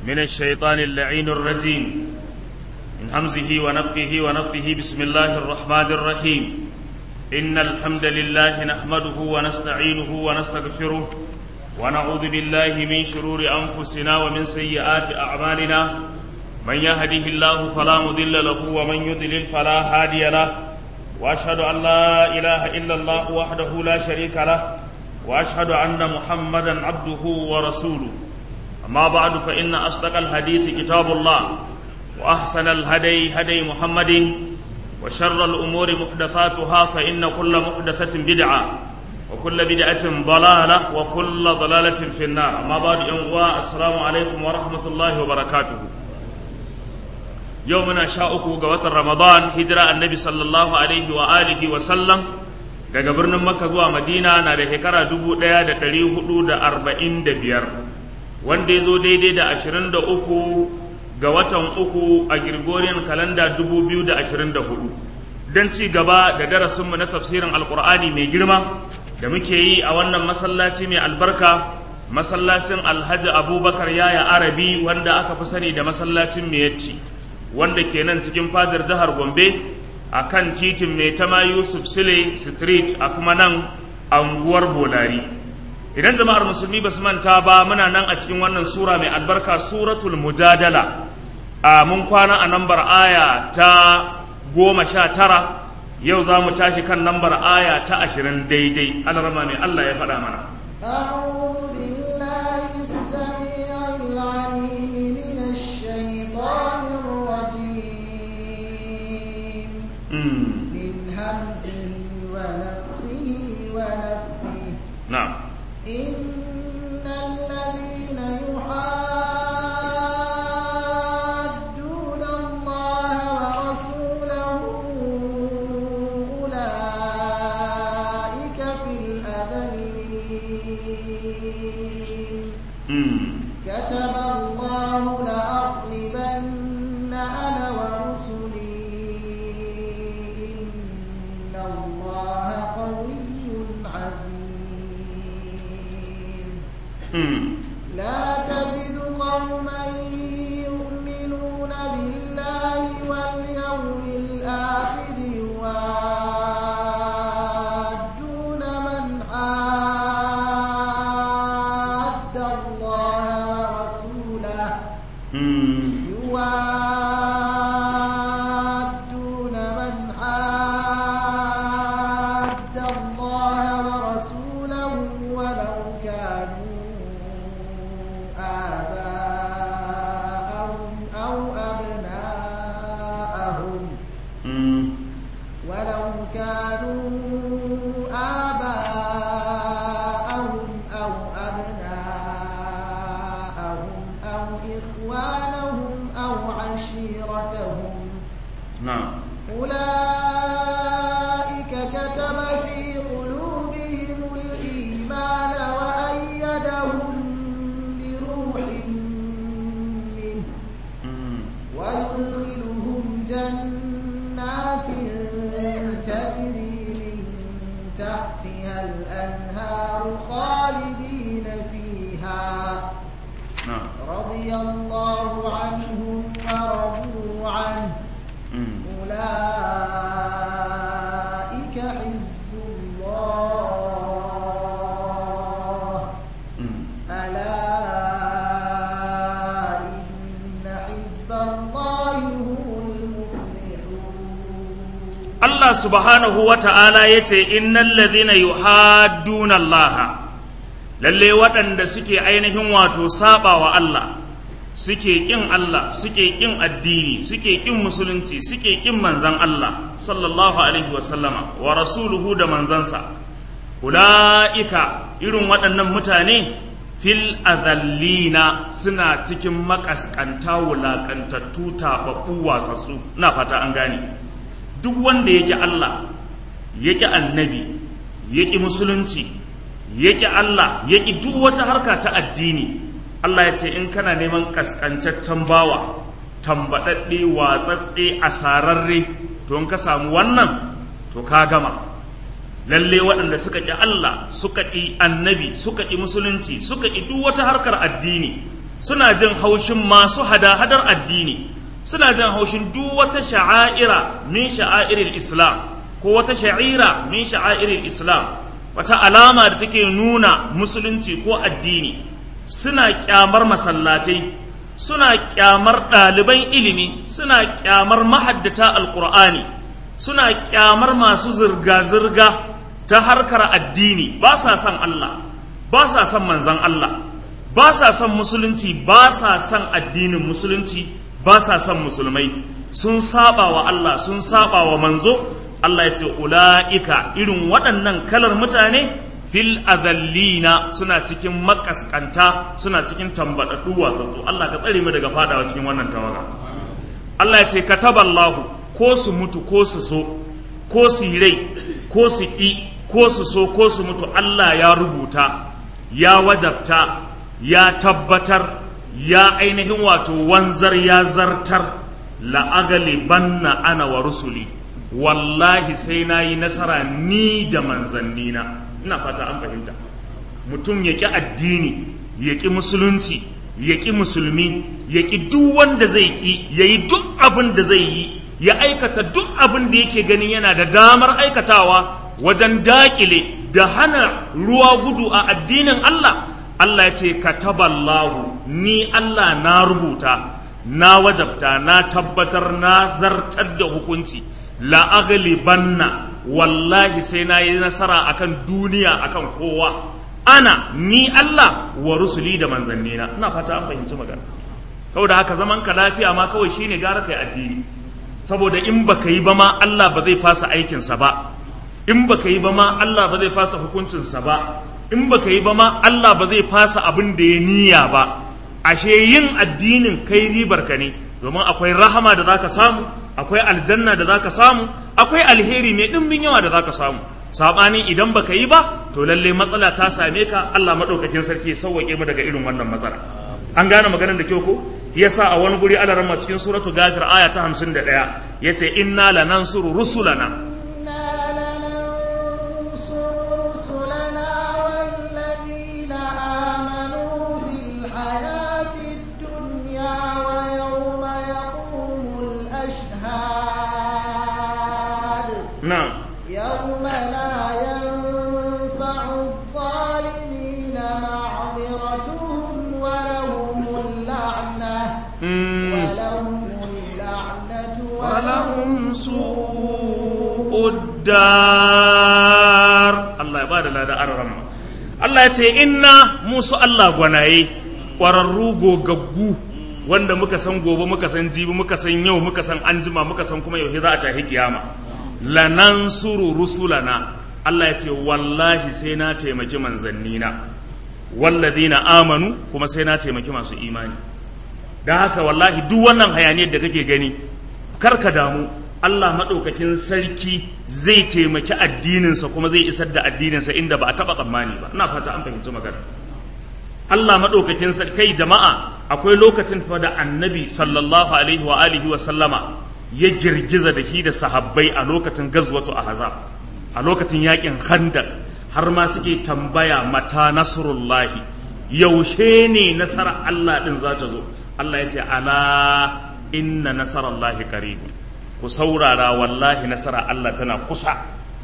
من الشيطان اللعين الرجيم من همزه ونفخه ونفخه بسم الله الرحمن الرحيم إن الحمد لله نحمده ونستعينه ونستغفره ونعوذ بالله من شرور أنفسنا ومن سيئات أعمالنا من يهده الله فلا مضل له ومن يضلل فلا هادي له وأشهد أن لا إله إلا الله وحده لا شريك له وأشهد أن محمدا عبده ورسوله أما بعد فإن أصدق الحديث كتاب الله وأحسن الهدي هدي محمد وشر الأمور محدثاتها فإن كل محدثة بدعة وكل بدعة ضلالة وكل ضلالة في النار أما بعد أنواع السلام عليكم ورحمة الله وبركاته يومنا شاءكم قوة رمضان هجرة النبي صلى الله عليه وآله وسلم daga birnin Makka zuwa Madina na da shekara dubu ɗaya da ɗari hudu da arba'in da biyar wanda ya zo daidai da ashirin da uku ga watan uku a Gregorian kalanda dubu biyu da ashirin da hudu don ci gaba da darasinmu na tafsirin alkur'ani mai girma da muke yi a wannan masallaci mai albarka masallacin alhaji abubakar yaya arabi wanda aka fi sani da masallacin miyacci wanda ke nan cikin fadar jihar gombe a kan titin mai tama yusuf sile street a kuma nan anguwar bolari idan jama'ar musulmi ba su manta ba muna nan a cikin wannan sura mai albarka suratul mujadala a mun kwana a nambar aya ta goma sha tara yau za mu tashi kan nambar aya ta ashirin daidai alarama mai allah ya faɗa mana أعوذ بالله السميع العليم من الشيطان الرجيم من همزه ونفخه ونفخه na'am إن الذين يحادون الله ورسوله أولئك في الأذلين Mm. كتب الله لأغلبن أنا ورسلي إن الله قوي عزيز Mm. لا تجد قوما يؤمنون بالله واليوم الآخر يوادون من حاد الله ورسوله Mm. يوادون من حاد الله ورسوله ولو كانوا آباءهم أو أبناءهم Mm. ولو كانوا آباءهم أو أبناءهم أو إخوانهم أو عشيرتهم na'am أولئك كتب في قلوبهم الإيمان وأيدهم بروح منه Mm. ويدخلهم جنات تجري من تحتها الأنهار خالدين فيها na'am رضي الله عنهم ورضوا عنه Mm. أولئك حزب الله Mm. ألا إن حزب الله هم المفلحون Allah subhanahu wa ta'ala ya ce, Innan ladhina yuhadduna Allah, lalle waɗanda suke ainihin wato saba wa Allah, suke ƙin Allah, suke ƙin addini, suke ƙin musulunci, suke ƙin manzan Allah, sallallahu Alaihi wasallama, wa rasuluhu da manzansa. Ula'ika irin waɗannan mutane fil azallina suna cikin makaskanta wulaƙantattu taɓaɓɓu wasassu, na fata an gane. duk wanda yake Allah yake annabi yake musulunci yake Allah yake duk wata harka ta addini Allah ya ce in kana neman kaskancaccen bawa tambaɗaɗɗe watsatse asararre to in ka samu wannan to ka gama lalle waɗanda suka ƙi Allah suka ƙi annabi suka ƙi musulunci suka ƙi duk wata harkar addini suna jin haushin masu hada-hadar addini suna jin haushin duk wata sha'aira min sha'airil islam ko wata sha'ira min sha'airil islam wata alama da take nuna musulunci ko addini suna kyamar masallatai suna kyamar ɗaliban ilimi suna kyamar mahaddata alkur'ani suna kyamar masu zirga-zirga ta harkar addini ba sa son Allah ba sa son manzan Allah ba sa son musulunci ba sa son addinin musulunci ba sa son musulmai sun saba wa Allah sun saba wa manzo Allah ya ce ula'ika irin waɗannan kalar mutane fil azallina suna cikin makaskanta suna cikin tambaɗaɗɗu watsatsu Allah ka tsare mu daga fadawa cikin wannan tawaga Allah ya ce kataballahu ko su mutu ko su so ko su yi rai ko su ƙi ko su so ko su mutu Allah ya rubuta ya wajabta ya tabbatar ya ainihin wato wanzar ya zartar la'agalibanna ana wa rusuli wallahi sai na yi nasara ni da manzannina ina fata an fahimta mutum ya ƙi addini ya ƙi musulunci ya ƙi musulmi ya ƙi duk wanda zai ƙi ya yi duk abin da zai yi ya aikata duk abin da yake ganin yana da damar aikatawa wajen daƙile da hana ruwa gudu a addinin Allah Allah ya ce kataballahu ni Allah na rubuta na wajabta na tabbatar na zartar da hukunci la'aghlibanna wallahi sai na yi nasara akan duniya akan kowa ana ni Allah wa rusuli da manzannina ina fata an fahimci magana saboda haka zaman ka lafiya ma kawai shine gara kai addini saboda in baka yi ba ma Allah ba zai fasa aikinsa ba in baka yi ba ma Allah ba zai fasa hukuncinsa ba in baka yi ba ma Allah ba zai fasa abin da ya niyya ba ashe yin addinin kai ribar ka ne domin akwai rahama da zaka samu akwai aljanna da zaka samu akwai alheri mai dimbin yawa da zaka samu sabanin idan baka yi ba to lalle matsala ta same ka Allah madaukakin sarki ya sauwake mu daga irin wannan matsala an gane maganar da kyau ko yasa a wani guri Allah ramma cikin suratu gafir aya ta 51 yace inna lanansuru rusulana نعم يوم لا ينفع الظالمين معذرتهم ولهم اللعنة ولهم اللعنة ولهم سوء الدار الله يبارك لنا da arama Allah ya ce inna musu Allah gwanaye ƙwararru gogaggu wanda muka san gobe muka san jibi muka san yau muka san anjima muka san kuma yau za a tafi kiyama lanansuru rusulana Allah ya ce wallahi sai na taimaki manzannina walladina amanu kuma sai na taimaki masu imani da haka wallahi duk wannan hayaniyar da kake gani karka damu Allah maɗaukakin sarki zai taimaki addininsa kuma zai isar da addininsa inda ba a taɓa tsammani ba ina fata an fahimci magana Allah maɗaukakin sarki kai jama'a akwai lokacin fa da annabi sallallahu alaihi wa alihi wa sallama ya girgiza da shi da sahabbai a lokacin gazwatu ahzab a lokacin yakin khandaq har ma suke tambaya mata nasrullahi yaushe ne nasarar Allah din za ta zo Allah ya ce ala inna nasarallahi qarib ku saurara wallahi nasara Allah tana kusa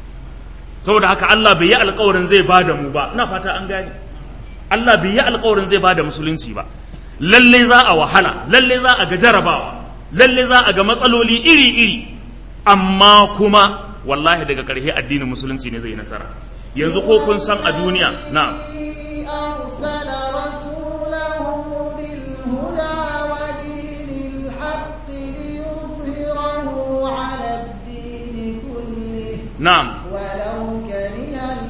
saboda haka Allah bai yi alƙawarin zai bada mu ba ina fata an gane Allah bai yi alƙawarin zai bada musulunci ba lalle za a wahala lalle za a ga jarabawa lalle za a ga matsaloli iri-iri amma kuma wallahi daga ƙarshe addinin musulunci ne zai yi nasara yanzu ko kun san a duniya na أرسل رسوله بالهدى ودين الحق ليظهره على الدين كله na'am ولو كره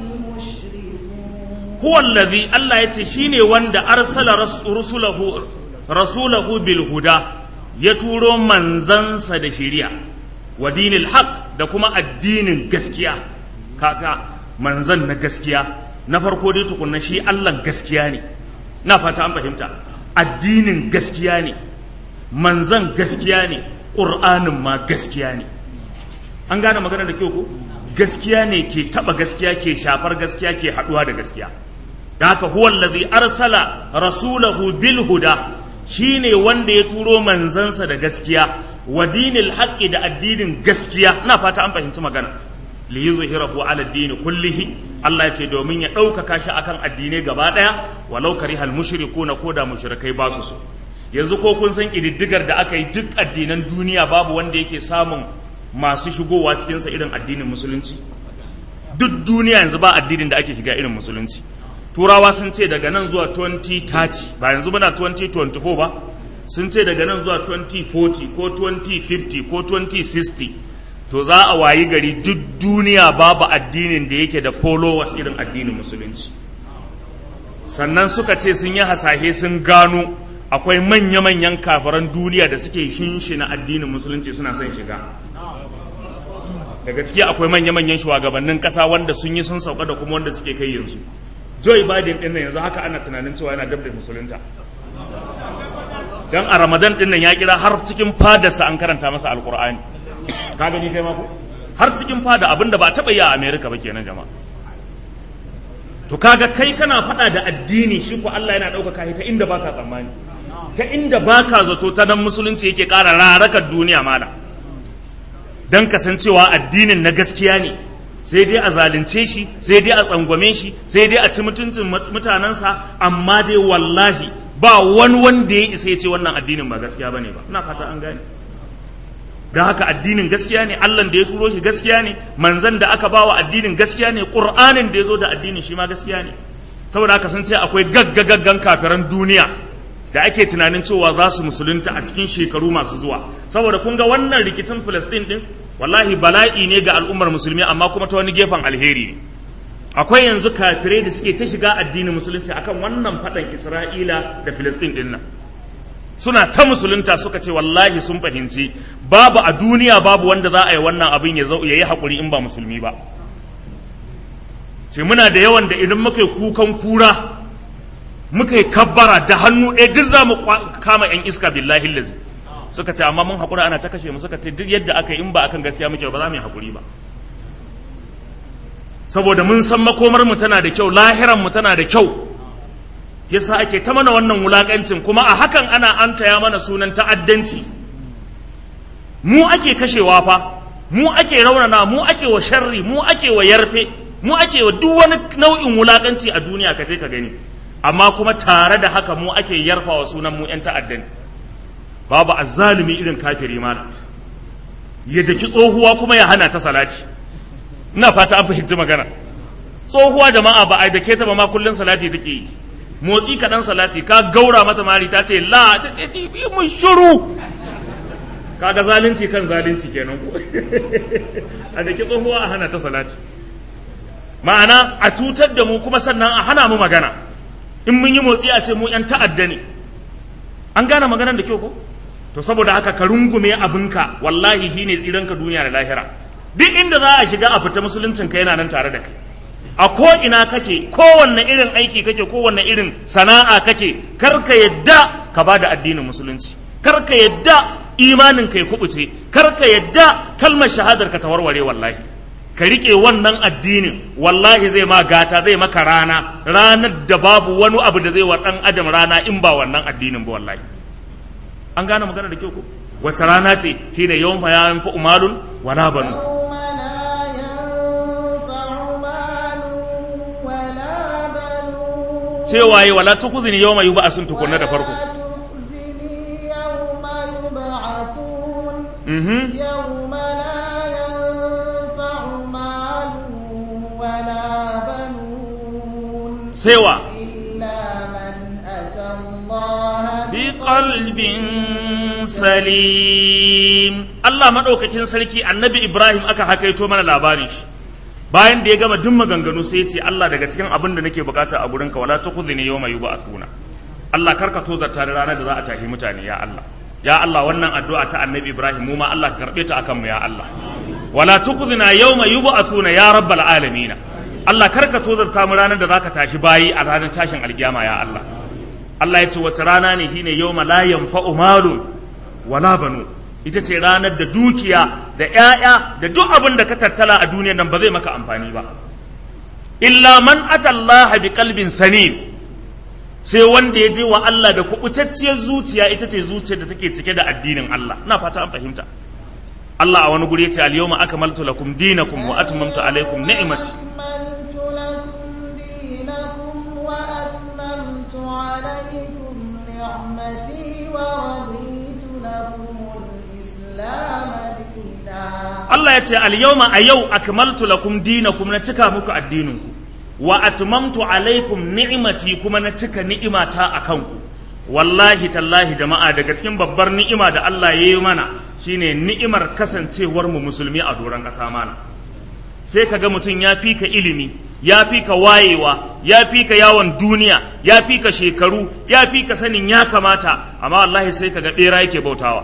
المشركون huwa allazi Allah yace shine wanda arsala ras- rusulahu rasulahu bil huda ya turo manzansa da shiriya wa dinil haq da kuma addinin gaskiya kaka manzan na gaskiya na farko dai tukunna shi Allah gaskiya ne na fata an fahimta addinin gaskiya ne manzan gaskiya ne ƙur'anin ma gaskiya ne an gane magana da kyau ko gaskiya ne ke taba gaskiya ke shafar gaskiya ke haduwa da gaskiya da haka huwa allazi arsala rasulahu bil huda shine wanda ya turo manzansa da gaskiya wa dinil haqqi da addinin gaskiya ina fata an fahimci magana li yuzhirahu ala dini kullihi Allah ya ce domin ya ɗaukaka shi akan addinai gaba ɗaya walau karihal mushrikuna ko da mushrikai ba su so yanzu ko kun san ƙididdigar da aka yi duk addinan duniya babu wanda yake samun masu shigowa cikinsa irin addinin musulunci duk duniya yanzu ba addinin da ake shiga irin musulunci turawa sun ce daga nan zuwa 2030 ba yanzu muna 2024 ba sun ce daga nan zuwa 2040 ko 2050 ko 2060 to za a wayi gari duk duniya babu addinin da yake da followers irin addinin musulunci sannan suka ce sun yi hasashe sun gano akwai manya-manyan kafaran duniya da suke shinshina addinin musulunci suna son shiga daga ciki akwai manya-manyan shugabannin kasa wanda sun yi sun sauka da kuma wanda suke kai yanzu joe biden din nan yanzu haka ana tunanin cewa yana dab da musulunta dan a ramadan din nan ya kira har cikin fadarsa an karanta masa alkur'ani ka gani kai mako har cikin fada abinda ba taɓa yi a america ba kenan jama'a to kaga kai kana faɗa da addini shi ko Allah yana ɗaukaka ta inda baka tsammani ta inda baka zato ta dan musulunci yake ƙara rarakar duniya mala dan kasancewa addinin na gaskiya ne sai dai a zalunce shi sai dai a tsangwame shi sai dai a ci mutuncin mutanensa amma dai wallahi ba wani wanda ya isa ya ce wannan addinin ba gaskiya bane ba ina fata an gane don haka addinin gaskiya ne Allah da ya turo shi gaskiya ne manzan da aka bawa addinin gaskiya ne Qur'anin da ya zo da addinin shi ma gaskiya ne saboda haka sun ce akwai gaggagaggan kafiran duniya da ake tunanin cewa za su musulunta a cikin shekaru masu zuwa saboda kun ga wannan rikicin Filistin din wallahi bala'i ne ga al'ummar musulmi amma kuma ta wani gefen alheri ne akwai yanzu kafirai da suke ta shiga addinin musulunci akan wannan faɗan Isra'ila da Filistin din nan suna ta musulunta suka ce wallahi sun fahimci babu a duniya babu wanda za a yi wannan abin ya yi haƙuri in ba musulmi ba ce muna da yawan da idan muka yi kukan kura muka yi kabbara da hannu ɗaya duk za mu kama 'yan iska billahi lazi suka ce amma mun haƙura ana ta kashe mu suka ce duk yadda aka yi in ba akan gaskiya muke ba za mu yi haƙuri ba saboda mun san makomar mu tana da kyau lahiran mu tana da kyau yasa ake ta mana wannan wulakancin kuma a hakan ana antaya mana sunan ta'addanci mu ake kashewa fa mu ake raunana mu ake wa sharri mu ake wa yarfe mu ake wa duk wani nau'in wulakanci a duniya ka je ka gani amma kuma tare da haka mu ake yarfa wa sunan mu yan ta'addan babu azzalumi irin kafiri mana ya daki tsohuwa kuma ya hana ta salati ina fata an fahimci magana tsohuwa jama'a ba a dake ta ba ma kullun salati take yi motsi kaɗan salati ka gaura mata mari ta ce la ta ce yi mun shiru kaga zalunci kan zalunci kenan ko a da tsohuwa a hana ta salati ma'ana a cutar da mu kuma sannan a hana mu magana in mun yi motsi a ce mu yan ta'adda ne an gane maganar da kyau ko to saboda haka ka rungume abinka wallahi shine tsiranka duniya da lahira duk inda za a shiga a fita musuluncin ka yana nan tare da kai a ko ina kake kowanne irin aiki kake kowanne irin sana'a kake kar ka yadda ka ba da addinin musulunci kar ka yadda imanin ka ya kubuce kar ka yadda kalmar shahadar ka ta warware wallahi ka rike wannan addinin wallahi zai ma gata zai maka rana ranar da babu wani abu da zai wa dan adam rana in ba wannan addinin ba wallahi an gane magana da kyau ko wace rana ce shine yawan fa ya fa umalun wala banu cewa yi wala tukuzini yau mai ba sun tukunna da farko يوم لا ينفع مال ولا بنون سوى إلا من أتى الله بقلب salim Allah maɗaukakin sarki annabi Ibrahim aka hakaito mana labarin shi bayan da ya gama duk maganganu sai ya ce Allah daga cikin abin da nake bukata a gurinka wala tukhzini yawma yub'athuna Allah karka tozarta da ranar da za a tashi mutane ya Allah ya Allah wannan addu'a ta annabi Ibrahim mu ma Allah ka karbe ta akan mu ya Allah wala tukhzina yawma yub'athuna ya rabbal alamin Allah karka tozarta mu ranar da zaka tashi bayi a ranar tashin alkiyama ya Allah Allah ya ce wata rana ne shine yawma la yanfa'u malun wala banu ita ce ranar da dukiya da ‘ya'ya da duk abin da ka tattala a duniya nan ba zai maka amfani ba illa man atallaha bi qalbin salim sai wanda ya je wa Allah da kubutacciyar zuciya ita ce zuciyar da take cike da addinin Allah ina fata an fahimta Allah a wani guri ya ce al-yawma akmaltu lakum dinakum wa atmamtu alaykum ni'mati أكملت لكم دينكم وأتممت عليكم نعمتي ورضيت لكم الإسلام دينا Allah ya ce al-yawma a yau akmaltu lakum dinakum na cika muku addininku wa atmamtu alaikum ni'mati kuma na cika ni'imata a kanku wallahi tallahi jama'a daga cikin babbar ni'ima da Allah ya yi mana shine ni'imar kasancewar mu musulmi a doron ƙasa mana sai ka ga mutum ya fi ka ilimi ya fi ka wayewa ya fi ka yawon duniya ya fi ka shekaru ya fi ka sanin ya kamata amma wallahi sai ka ga ɓera yake bautawa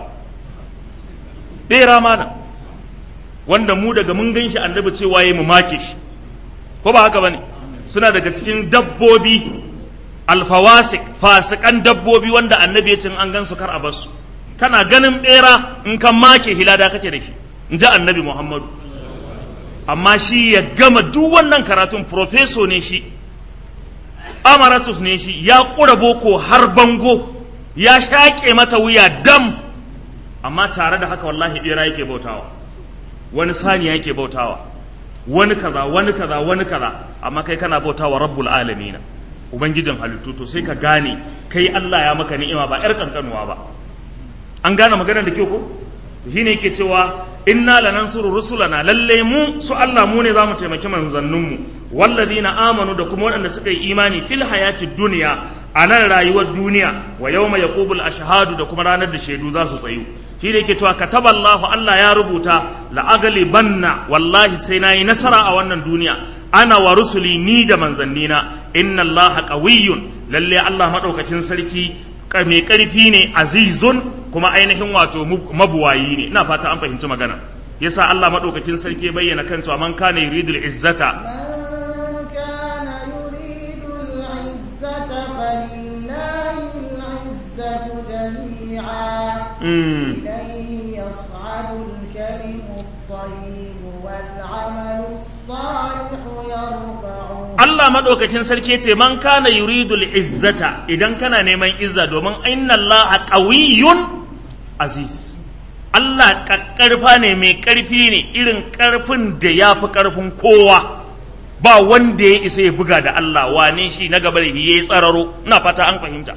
ɓera mana wanda mu daga mun gan shi annabi cewa ya mu make shi ko ba haka bane suna daga cikin dabbobi alfawasik fasikan dabbobi wanda annabi ya ce in an gan su kar a basu kana ganin bera in kan make hilada kake da shi in ji annabi muhammadu amma shi ya gama duk wannan karatun profeso ne shi amaratus ne shi ya ƙura boko har bango ya shaƙe mata wuya dam amma tare da haka wallahi bera yake bautawa wani saniya yake bautawa wani kaza wani kaza wani kaza amma kai kana bautawa rabbul alamina ubangijin halittu to sai ka gane kai Allah ya maka ni'ima ba yar kankanuwa ba an gane maganar da kyau ko to shine yake cewa inna lanansuru rusulana lalle mu su Allah mu ne zamu taimaki manzannin mu walladina amanu da kuma waɗanda suka yi imani fil hayati dunya a nan rayuwar duniya wa yawma yaqubul ashhadu da kuma ranar da shaidu za su tsayu shi da yake cewa kataballahu Allah ya rubuta la'aglibanna wallahi sai nayi nasara a wannan duniya ana wa rusuli ni da manzannina inna Allah qawiyyun lalle Allah madaukakin sarki mai karfi ne azizun kuma ainihin wato mabuwayi ne ina fata an fahimci magana yasa Allah madaukakin sarki ya bayyana kan cewa man kana yuridul izzata من كان يريد العزة فلله العزة جميعا mm. إليه يصعد الكلم الطيب والعمل الصالح يرفعه Allah maɗaukakin sarki ce man kana yuridul izzata idan kana neman izza domin inna Allah qawiyyun aziz Allah ƙaƙƙarfa ne mai ƙarfi ne irin ƙarfin da ya fi ƙarfin kowa ba wanda ya isa ya buga da Allah wane shi na gaba da shi ya yi tsararo ina fata an fahimta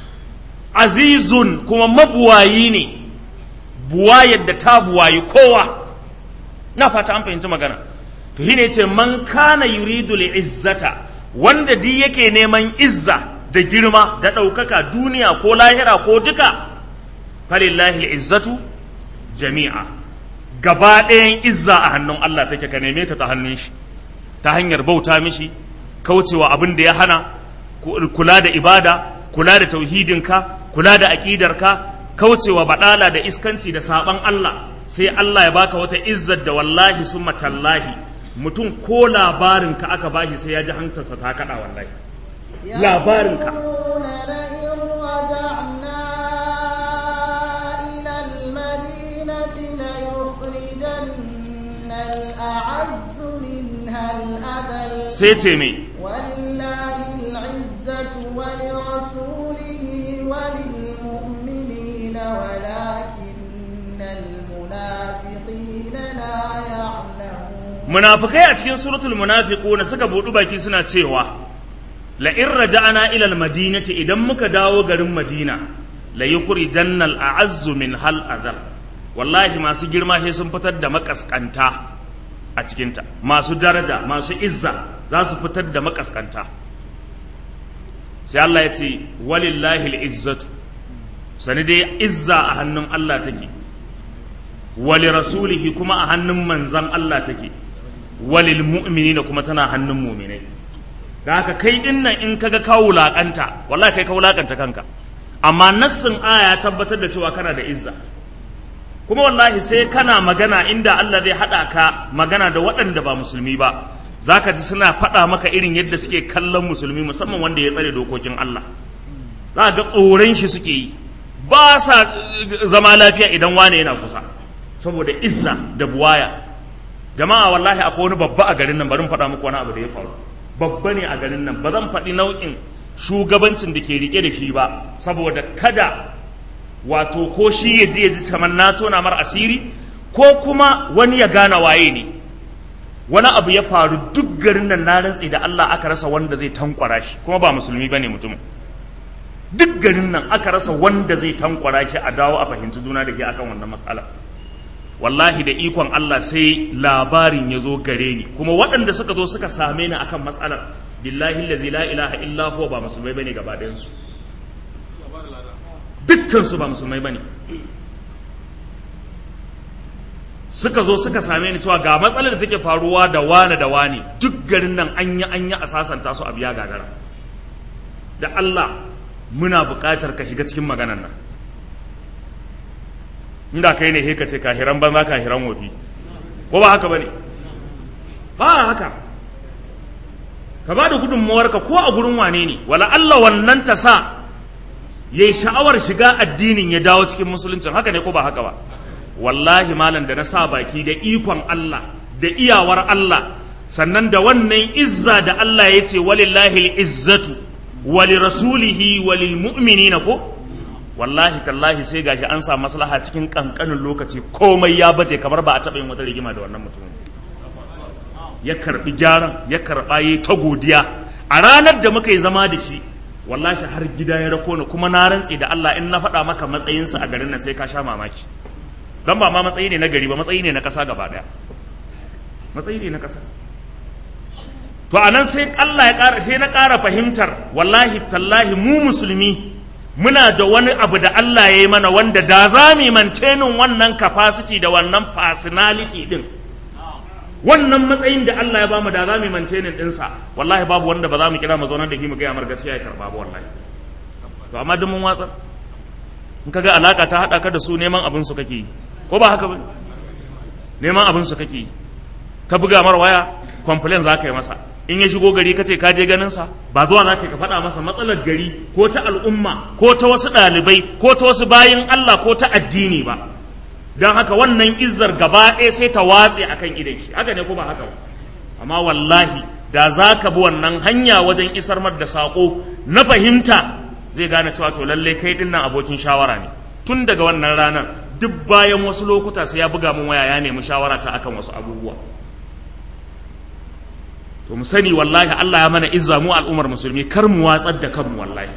azizun kuma mabuwayi ne buwayar da ta buwayi kowa na fata an fahimci magana to shine ce man kana yuridu izzata wanda di yake neman izza da girma da ɗaukaka duniya ko lahira ko duka falillahi izzatu jami'a gaba ɗayan izza a hannun Allah take ka neme ta ta hannun shi ta hanyar bauta mishi kaucewa abin da ya hana kula da ibada kula da tauhidinka kula da aƙidarka kaucewa baɗala da iskanci da saɓan Allah sai Allah ya baka wata izzar da wallahi summa tallahi mutum ko labarinka aka bashi sai ya ji hantarsa ta kaɗa wallahi labarinka يقولون لئن رجعنا إلى المدينة ليخرجن الأعز منها الأذل sai ce mai ولله العزة ولرسوله وللمؤمنين ولكن المنافقين لا يعلمون munafikai a cikin suratul munafiquna suka budu baki suna cewa la in raja'na ila al madinati idan muka dawo garin madina la yukhrijanna al a'azzu min hal adhal wallahi masu girma sai sun fitar da makaskanta a cikinta masu daraja masu izza za su fitar da makaskanta sai Allah ya ce walillahi al izzatu sani dai izza a hannun Allah take wali rasulihi kuma a hannun manzan Allah take walil mu'minina kuma tana hannun mu'minai da haka kai din nan in kaga ka wulakanta wallahi kai ka wulakanta kanka amma nassin aya ya tabbatar da cewa kana da izza kuma wallahi sai kana magana inda Allah zai haɗa ka magana da waɗanda ba musulmi ba zaka ji suna faɗa maka irin yadda suke kallon musulmi musamman wanda ya tsare dokokin Allah za ga tsoron shi suke yi ba sa eh, zama lafiya idan wane yana kusa saboda izza da buwaya jama'a wallahi akwai wani babba a garin nan bari mu faɗa muku wani abu da ya faru babba ne a garin nan ba zan faɗi nau'in shugabancin da ke rike da shi ba saboda kada wato ko shi ya ji ya ji kamar na tona mar asiri ko kuma wani ya gane waye ne wani abu ya faru duk garin nan na rantsi da Allah aka rasa wanda zai tankwara shi kuma ba musulmi bane mutumin duk garin nan aka rasa wanda zai tankwara shi a dawo a fahimci juna da ke akan wannan matsala wallahi da ikon Allah sai labarin ya zo gare ni kuma waɗanda suka zo suka same ni akan matsalar billahi allazi la ilaha illa huwa ba musulmai bane gaba ɗayan su dukkan su ba musulmai bane suka zo suka same ni cewa ga matsalar da take faruwa da wane da wane duk garin nan an yi an yi a sasanta su a biya gagara da Allah muna buƙatar ka shiga cikin maganan nan inda kai ne ka ce kahiran banza kahiran wofi ko ba haka bane ba haka ka ba da gudunmawarka ko a gurin wane ne wala Allah wannan ta sa yayi sha'awar shiga addinin ya dawo cikin musuluncin haka ne ko ba haka ba wallahi malam da na sa baki da ikon Allah da iyawar Allah sannan da wannan izza da Allah ya ce walillahi izzatu wali rasulihi walil mu'minina ko wallahi tallahi sai gashi an sa maslaha cikin kankanin lokaci komai ya baje kamar ba a taɓa yin wata rigima da wannan mutumin ya karbi gyaran ya karba yi ta godiya a ranar da muka yi zama da shi wallahi har gida ya rako ni kuma na rantse da Allah in na faɗa maka matsayinsa a garin nan sai ka sha mamaki don ba ma matsayi ne na gari ba matsayi ne na ƙasa gaba ɗaya matsayi ne na ƙasa to anan sai Allah ya ƙara sai na ƙara fahimtar wallahi tallahi mu musulmi muna da wani abu da Allah ya yi mana wanda da za mu mantenin wannan capacity da wannan personality din wannan matsayin da Allah ya bamu da za mu mantenin ɗinsa wallahi babu wanda ba za mu kira mu zaunar da shi mu gaya mar gaskiya ya karɓa ba wallahi to amma duk mun watsar in kaga alaka ta haɗa ka da su neman abin su kake yi ko ba haka ba neman abin su kake yi ka buga mar waya complain za ka yi masa in ya shigo gari ka ce ka je ganin sa ba zuwa za ka faɗa masa matsalar gari ko ta al'umma ko ta wasu ɗalibai ko ta wasu bayin Allah ko ta addini ba don haka wannan izzar gaba ɗaya sai ta watse akan idan shi haka ne ko ba haka ba amma wallahi da za ka bi wannan hanya wajen isar mar da saƙo na fahimta zai gane cewa to lallai kai ɗin nan abokin shawara ne tun daga wannan ranar duk bayan wasu lokuta sai ya buga min waya ya nemi shawara ta akan wasu abubuwa to mu sani wallahi Allah ya mana izza mu al'ummar musulmi kar mu watsar da kanmu wallahi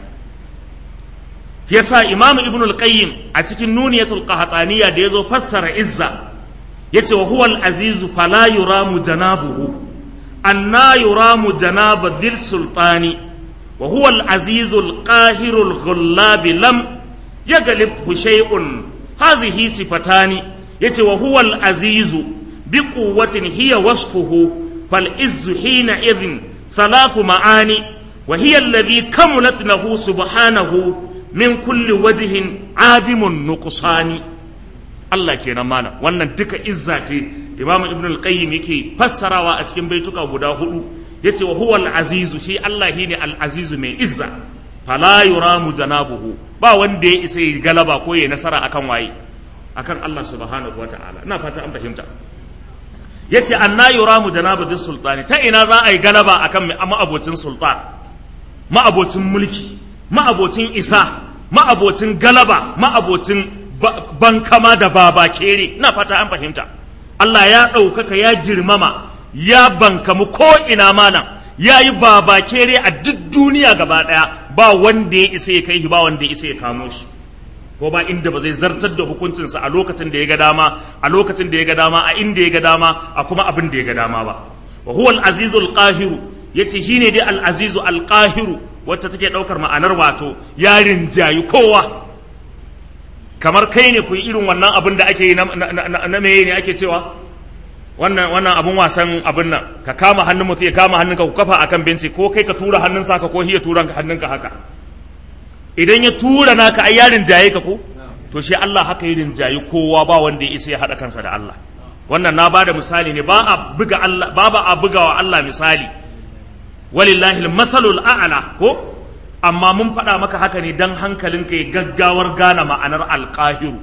yasa imam ibn al-qayyim a cikin nuniyatul qahtaniya da yazo fassara izza yace wa huwa al-aziz fala yuramu janabuhu anna yuramu janaba dhil sultani wa huwa al-aziz al-qahir al-ghullab lam yaglibhu shay'un hadhihi sifatani yace wa huwa al-aziz biquwwatin hiya wasfuhu فالعز حينئذ ثلاث معاني وهي الذي كملت له سبحانه من كل وجه عادم النقصان Allah kenan mana wannan duka izza ce Imam Ibn al-Qayyim yake fassarawa a cikin baituka guda hudu yace wa huwa al-azizu shi Allah shine al-azizu mai izza fala yuramu janabuhu ba wanda ya isa ya galaba ko ya nasara akan waye akan Allah subhanahu wataala ina fata an fahimta ya ce an na yura mu janaba din sultani ta ina za a yi galaba a kan ma'abocin sultan ma'abocin mulki ma'abocin isa ma'abocin galaba ma'abocin bankama da baba kere na fata an fahimta Allah ya ɗaukaka ya girmama ya bankamu ko ina malam ya yi baba kere a duk duniya gaba ɗaya ba wanda ya isa ya kai shi ba wanda ya isa ya kamo shi ko ba inda ba zai zartar da hukuncinsa a lokacin da ya ga dama a lokacin da ya ga dama a inda ya ga dama a kuma abin da ya ga dama ba wa huwa al-azizu al-qahiru yace shine dai al-azizu al-qahiru wacce take daukar ma'anar wato yarin jayi kowa kamar kai ne ku yi irin wannan abin da ake yi na meye ne ake cewa wannan wannan abun wasan abin nan ka kama hannun mutum ya kama hannunka ku kafa akan benci ko kai ka tura hannun saka ko hiya tura hannunka haka idan ya tura naka ai yarin jaye ka ko to shi Allah haka yi rinjayi kowa ba wanda ya isa ya haɗa kansa da Allah wannan na bada misali ne ba a buga Allah ba ba a buga wa Allah misali walillahi al-mathalul a'la ko amma mun faɗa maka haka ne dan hankalinka ya gaggawar gane ma'anar alƙahiru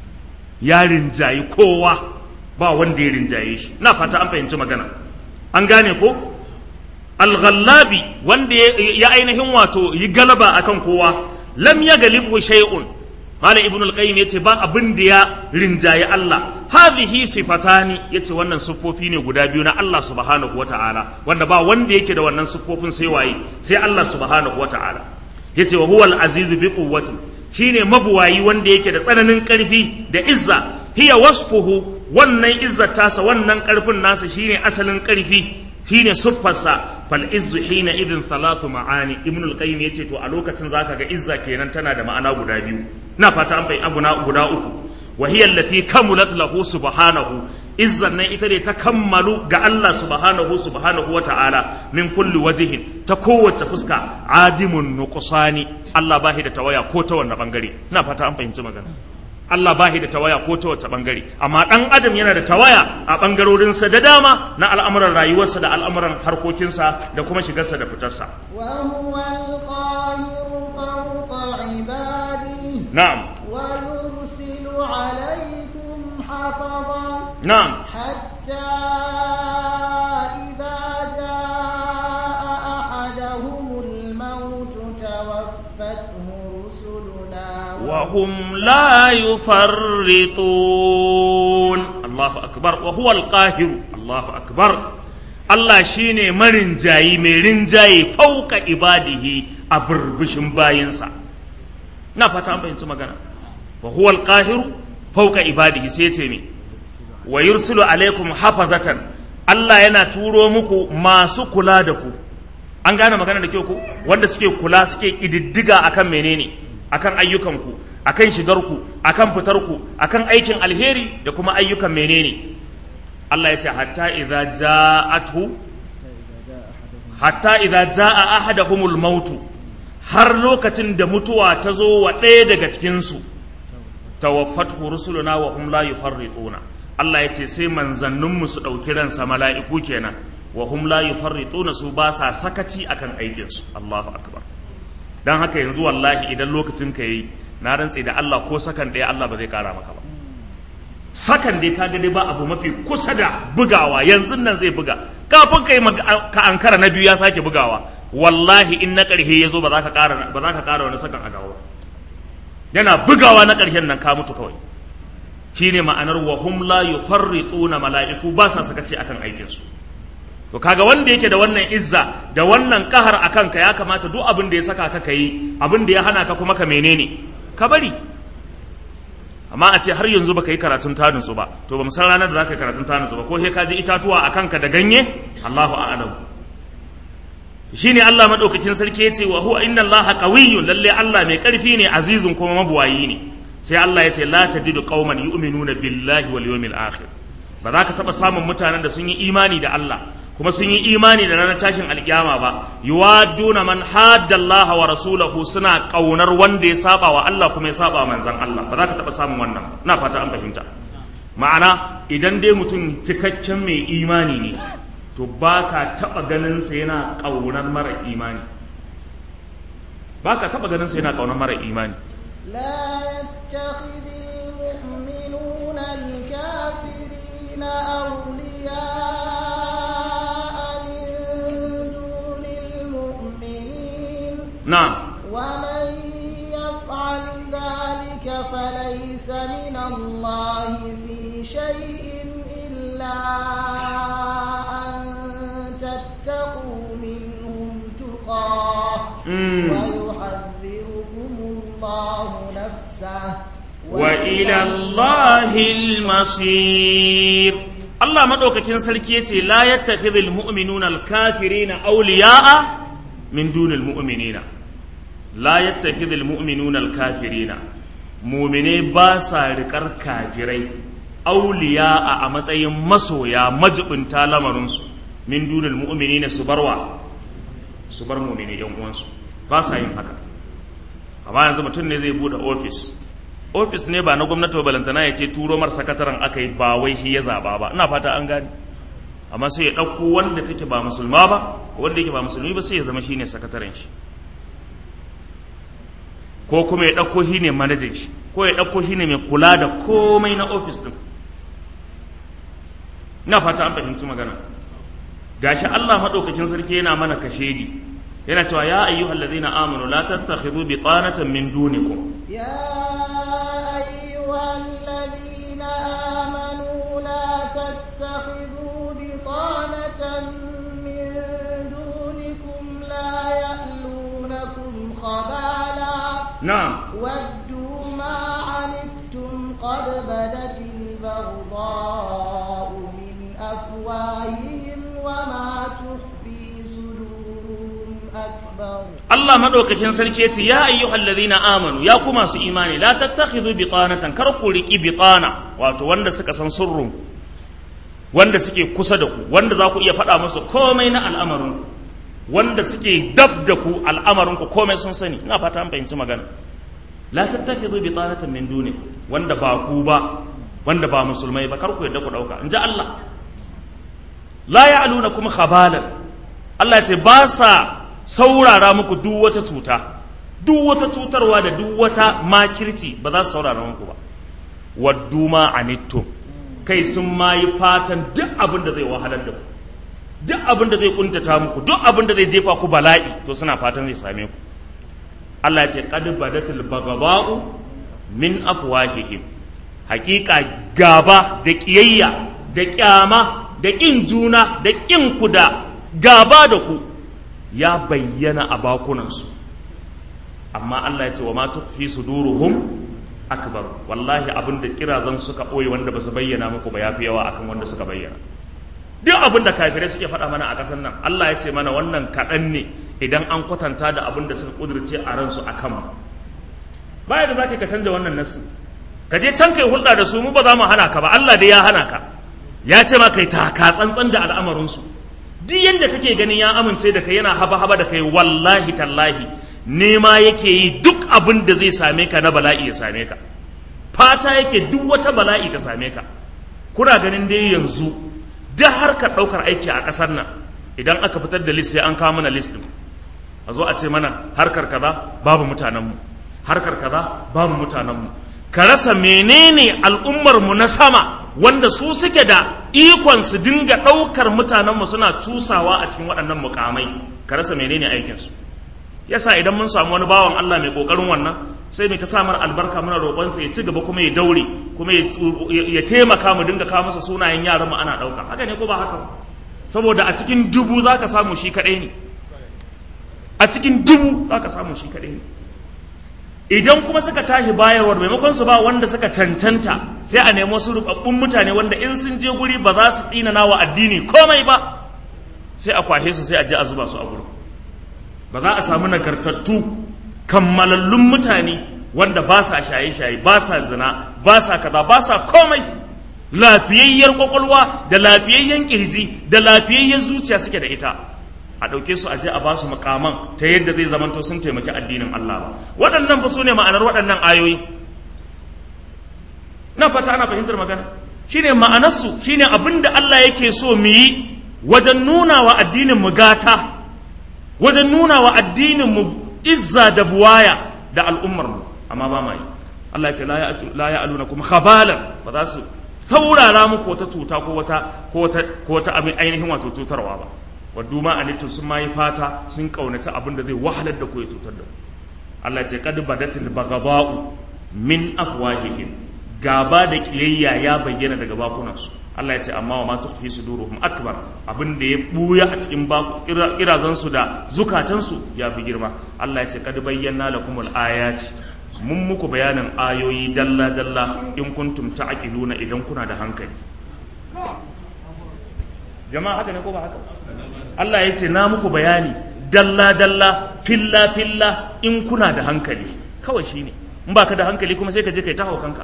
ya rinjayi kowa ba wanda ya rinjaye shi na fata an fahimci magana an gane ko al-ghallabi wanda ya ainihin wato yi galaba akan kowa lam ya galibhu shay'un malam ibn al-qayyim yace ba abin da ya rinjaye Allah hadhihi sifatani yace wannan siffofi ne guda biyu na Allah subhanahu wata'ala wanda ba wanda yake da wannan siffofin sai waye sai Allah subhanahu wata'ala yace wa huwa al-azizu bi quwwati shine mabuwayi wanda yake da tsananin karfi da izza hiya wasfuhu wannan izzar tasa wannan karfin nasa shine asalin karfi shine siffarsa fal izzu hina idin salatu ma'ani ibn al-qayyim yace to a lokacin zaka ga izza kenan tana da ma'ana guda biyu na fata an bai abuna guda uku wa hiya allati kamulat lahu subhanahu izzan nan ita ne ta kammalu ga Allah subhanahu subhanahu wa ta'ala min kulli wajihin ta kowace fuska adimun nuqsani Allah bahi da tawaya ko ta wannan bangare na fata an fahimci magana Allah ba da tawaya ko ta wace bangare amma ɗan adam yana da tawaya a ɓangarorinsa da dama na al'amuran rayuwarsa da al'amuran harkokinsa da kuma shigarsa da fitarsa. وهو القاهر فوق عباده Na'am, ويرسل عليكم حفظا na'am, حتى إذا جاء أحدهم الموت توفته رسلنا وهم لا يفرطون الله أكبر وهو القاهر الله أكبر Allah shi ne marinjayi mai rinjaye fauka ibadihi a burbushin bayinsa. Na fata an fahimci magana. Wa huwa alqahiru fauka ibadihi sai ce me. Wa yursilu alaikum hafazatan Allah yana turo muku masu kula da ku. An gane magana da kyau ku wanda suke kula suke kididdiga akan menene akan ayyukanku akan shigarku akan fitarku akan aikin alheri da kuma ayyukan menene Allah ya ce hatta idza ja'atu hatta idza ja'a ahadahumul mautu har lokacin da mutuwa ta zo wa ɗaya daga cikin su tawaffatu rusuluna wa hum la yufarrituna Allah ya ce sai manzanninmu su ɗauki ransa mala'iku kenan wa hum la yufarrituna su ba sa sakaci akan aikinsu Allahu akbar dan haka yanzu wallahi idan lokacin ka yi na rantse da Allah ko sakan ɗaya Allah ba zai kara maka ba sakan dai ka dai ba abu mafi kusa da bugawa yanzu nan zai buga kafin ka yi ka ankara na biyu ya sake bugawa wallahi in na ƙarshe ya zo ba za ka ƙara ba za ka ƙara wani sakan a dawo yana bugawa na ƙarshen nan ka mutu kawai shine ma'anar wa hum la yufarrituna mala'iku ba sa sakaci akan aikin su to kaga wanda yake da wannan izza da wannan kahar akan ka ya kamata duk abin da ya saka ka kai abin da ya hana ka kuma ka menene ka bari amma a ce har yanzu baka yi karatun tanutsu ba to ba san ranar da zaka yi karatun tanutsu ba ko sai ka ji itatuwa a kanka da ganye Allahu a'lam shine Allah madaukakin sarki yace wa huwa inna Allaha qawiyyun lalle Allah mai karfi ne azizun kuma mabuwayi ne sai Allah yace la tajidu qauman yu'minuna billahi wal yawmil akhir ba za ka taba samun mutanen da sun yi imani da Allah kuma sun yi imani da ranar tashin alkiyama ba yuwaduna man hadda Allah wa rasulahu suna kaunar wanda ya saba wa Allah kuma ya saba manzon Allah ba za ka taba samun wannan ina fata an fahimta ma'ana idan dai mutum cikakken mai imani ne to ba ka taba ganin sa yana kaunar mara imani ba ka taba ganin sa yana kaunar mara imani لا يتخذ المؤمنون الكافرين أولياء من دون المؤمنين na'am ومن يفعل ذلك فليس من الله في شيء إلا أن تتقوا منهم تقاه Mm. ويحذركم الله نفسه وإلى الله المصير الله مدوكاكين سلكي يتي لا يتخذ المؤمنون الكافرين أولياء من دون المؤمنين لا يتخذ المؤمنون الكافرين مؤمني باسا ركر كافرين أولياء أمسأي مسويا مجبن تالمرنس من دون المؤمنين سبروا سبر مؤمنين يوم وانسو باسا ينحكا amma yanzu mutum ne zai bude ofis ofis ne ba na gwamnati ba balantana ya ce turo mar sakataren aka yi ba wai shi ya zaba ba ina fata an gane amma sai ya ɗauko wanda take ba musulma ba ko wanda yake ba musulmi ba sai ya zama shine sakataren shi ko kuma ya ɗauko shi ne manajan shi ko ya ɗauko shi ne mai kula da komai na ofis ɗin ina fata an fahimci magana gashi Allah madaukakin sarki yana mana kashedi yana cewa ya ayyuhal ladina amanu la tattakhidhu bitanatan min dunikum يا أيها الذين آمنوا لا تتخذوا بطانة من دونكم لا يألونكم خبالا na'am ودوا ما عنتم قد بدت البغضاء من أفواههم وما تخفي صدورهم أكبر Allah madaukakin sarki yace ya ayyuhal ladina amanu ya ku masu imani la tattakhidhu bitanatan kar ku riki bitana wato wanda suka san sirrun wanda suke kusa da ku wanda za ku iya faɗa musu komai na al'amarin ku wanda suke dab da ku al'amarin ku komai sun sani ina fata an fahimci magana la tattakhidhu bitanatan min duni wanda ba ku ba wanda ba musulmai ba kar ku yadda ku dauka in ji Allah la ya'lunakum khabalan Allah ce ba sa saurara muku duk wata cuta duk wata cutarwa da duk wata makirci ba za su saurara muku ba waddu ma anittum kai sun ma yi fatan duk abin da zai wahalar da ku duk abin da zai kuntata muku duk abin da zai jefa ku bala'i to suna fatan zai same ku Allah ya ce qad badatil bagaba'u min afwahihim hakika gaba da kiyayya da kyama da kin juna da kin ku da gaba da ku ya bayyana a bakunansu amma Allah ya ce wa ma tukfi suduruhum akbar wallahi abin da kirazan suka ɓoye wanda ba su bayyana muku ba yafi yawa akan wanda suka bayyana duk abin da kafirai suke faɗa mana a ƙasar nan Allah ya ce mana wannan kaɗan ne idan an kwatanta da abin da suka ƙudurce a ransu a kanmu baya da za ka canja wannan nasu ka je can kai hulɗa da su mu ba za mu hana ka ba Allah dai ya hana ka ya ce ma kai taka tsantsan da al'amarinsu duk yadda kake ganin ya amince da kai yana haba-haba da kai wallahi tallahi nema yake yi duk abin da zai same ka na bala'i ya same ka fata yake duk wata bala'i ta same ka kuna ganin dai yanzu duk harkar ɗaukar aiki a ƙasar nan idan aka fitar da list sai an kawo mana list ɗin a zo a ce mana harkar kaza babu mutanenmu harkar kaza babu mutanenmu ka rasa menene al'ummarmu na sama wanda su suke da ikon su dinga ɗaukar mutanenmu suna cusawa a cikin waɗannan mukamai ka rasa menene aikinsu yasa idan mun samu wani bawan Allah mai ƙoƙarin wannan sai mai ta samar albarka muna roƙonsa ya ci gaba kuma ya daure kuma ya taimaka mu dinga kawo masa sunayen yaran mu ana ɗauka haka ne ko ba haka ba saboda a cikin dubu za ka samu shi kaɗai ne a cikin dubu za ka samu shi kaɗai ne idan kuma suka tashi bayarwar maimakon su ba wanda suka cancanta sai a nemo su rubabbun mutane wanda in sun je guri ba za su tsinana wa addini komai ba sai a kwashe su sai a je a zuba su a gurin ba za a samu nagartattu kammalallun mutane wanda ba sa shaye-shaye ba sa zina ba sa kaza ba sa komai lafiyayyar kwakwalwa da lafiyayyen kirji da lafiyayyen zuciya suke da ita a ɗauke su a je a ba su makaman ta yadda zai zamanto sun taimaki addinin Allah ba waɗannan fa su ne ma'anar waɗannan ayoyi na fata ana fahimtar magana shine ma'anarsu shine abin da Allah yake so mu yi wajen nuna wa addinin mu gata wajen nuna wa addinin mu izza da buwaya da al'ummar mu amma ba ma yi Allah ya ce la ya aluna kuma khabalan ba za su saurara muku wata cuta ko wata ko wata ko wata abin ainihin wato cutarwa ba waddu ma anittum sun ma yi fata sun kaunaci abin da zai wahalar da ku ya cutar da ku Allah ya ce qad badatil baghdha'u min afwahihim gaba da kiyayya ya bayyana daga bakunansu Allah ya ce amma wa ma tukfi suduruhum akbar abin da ya buya a cikin kirazan su da zukatan su ya fi girma Allah ya ce kad bayyana lakumul ayati mun muku bayanin ayoyi dalla dalla in kuntum ta'qiluna idan kuna da hankali jama'a haka ne ko ba haka Allah ya ce na muku bayani dalla dalla filla filla in kuna da hankali kawai shine in baka da hankali kuma sai ka je kai ta kanka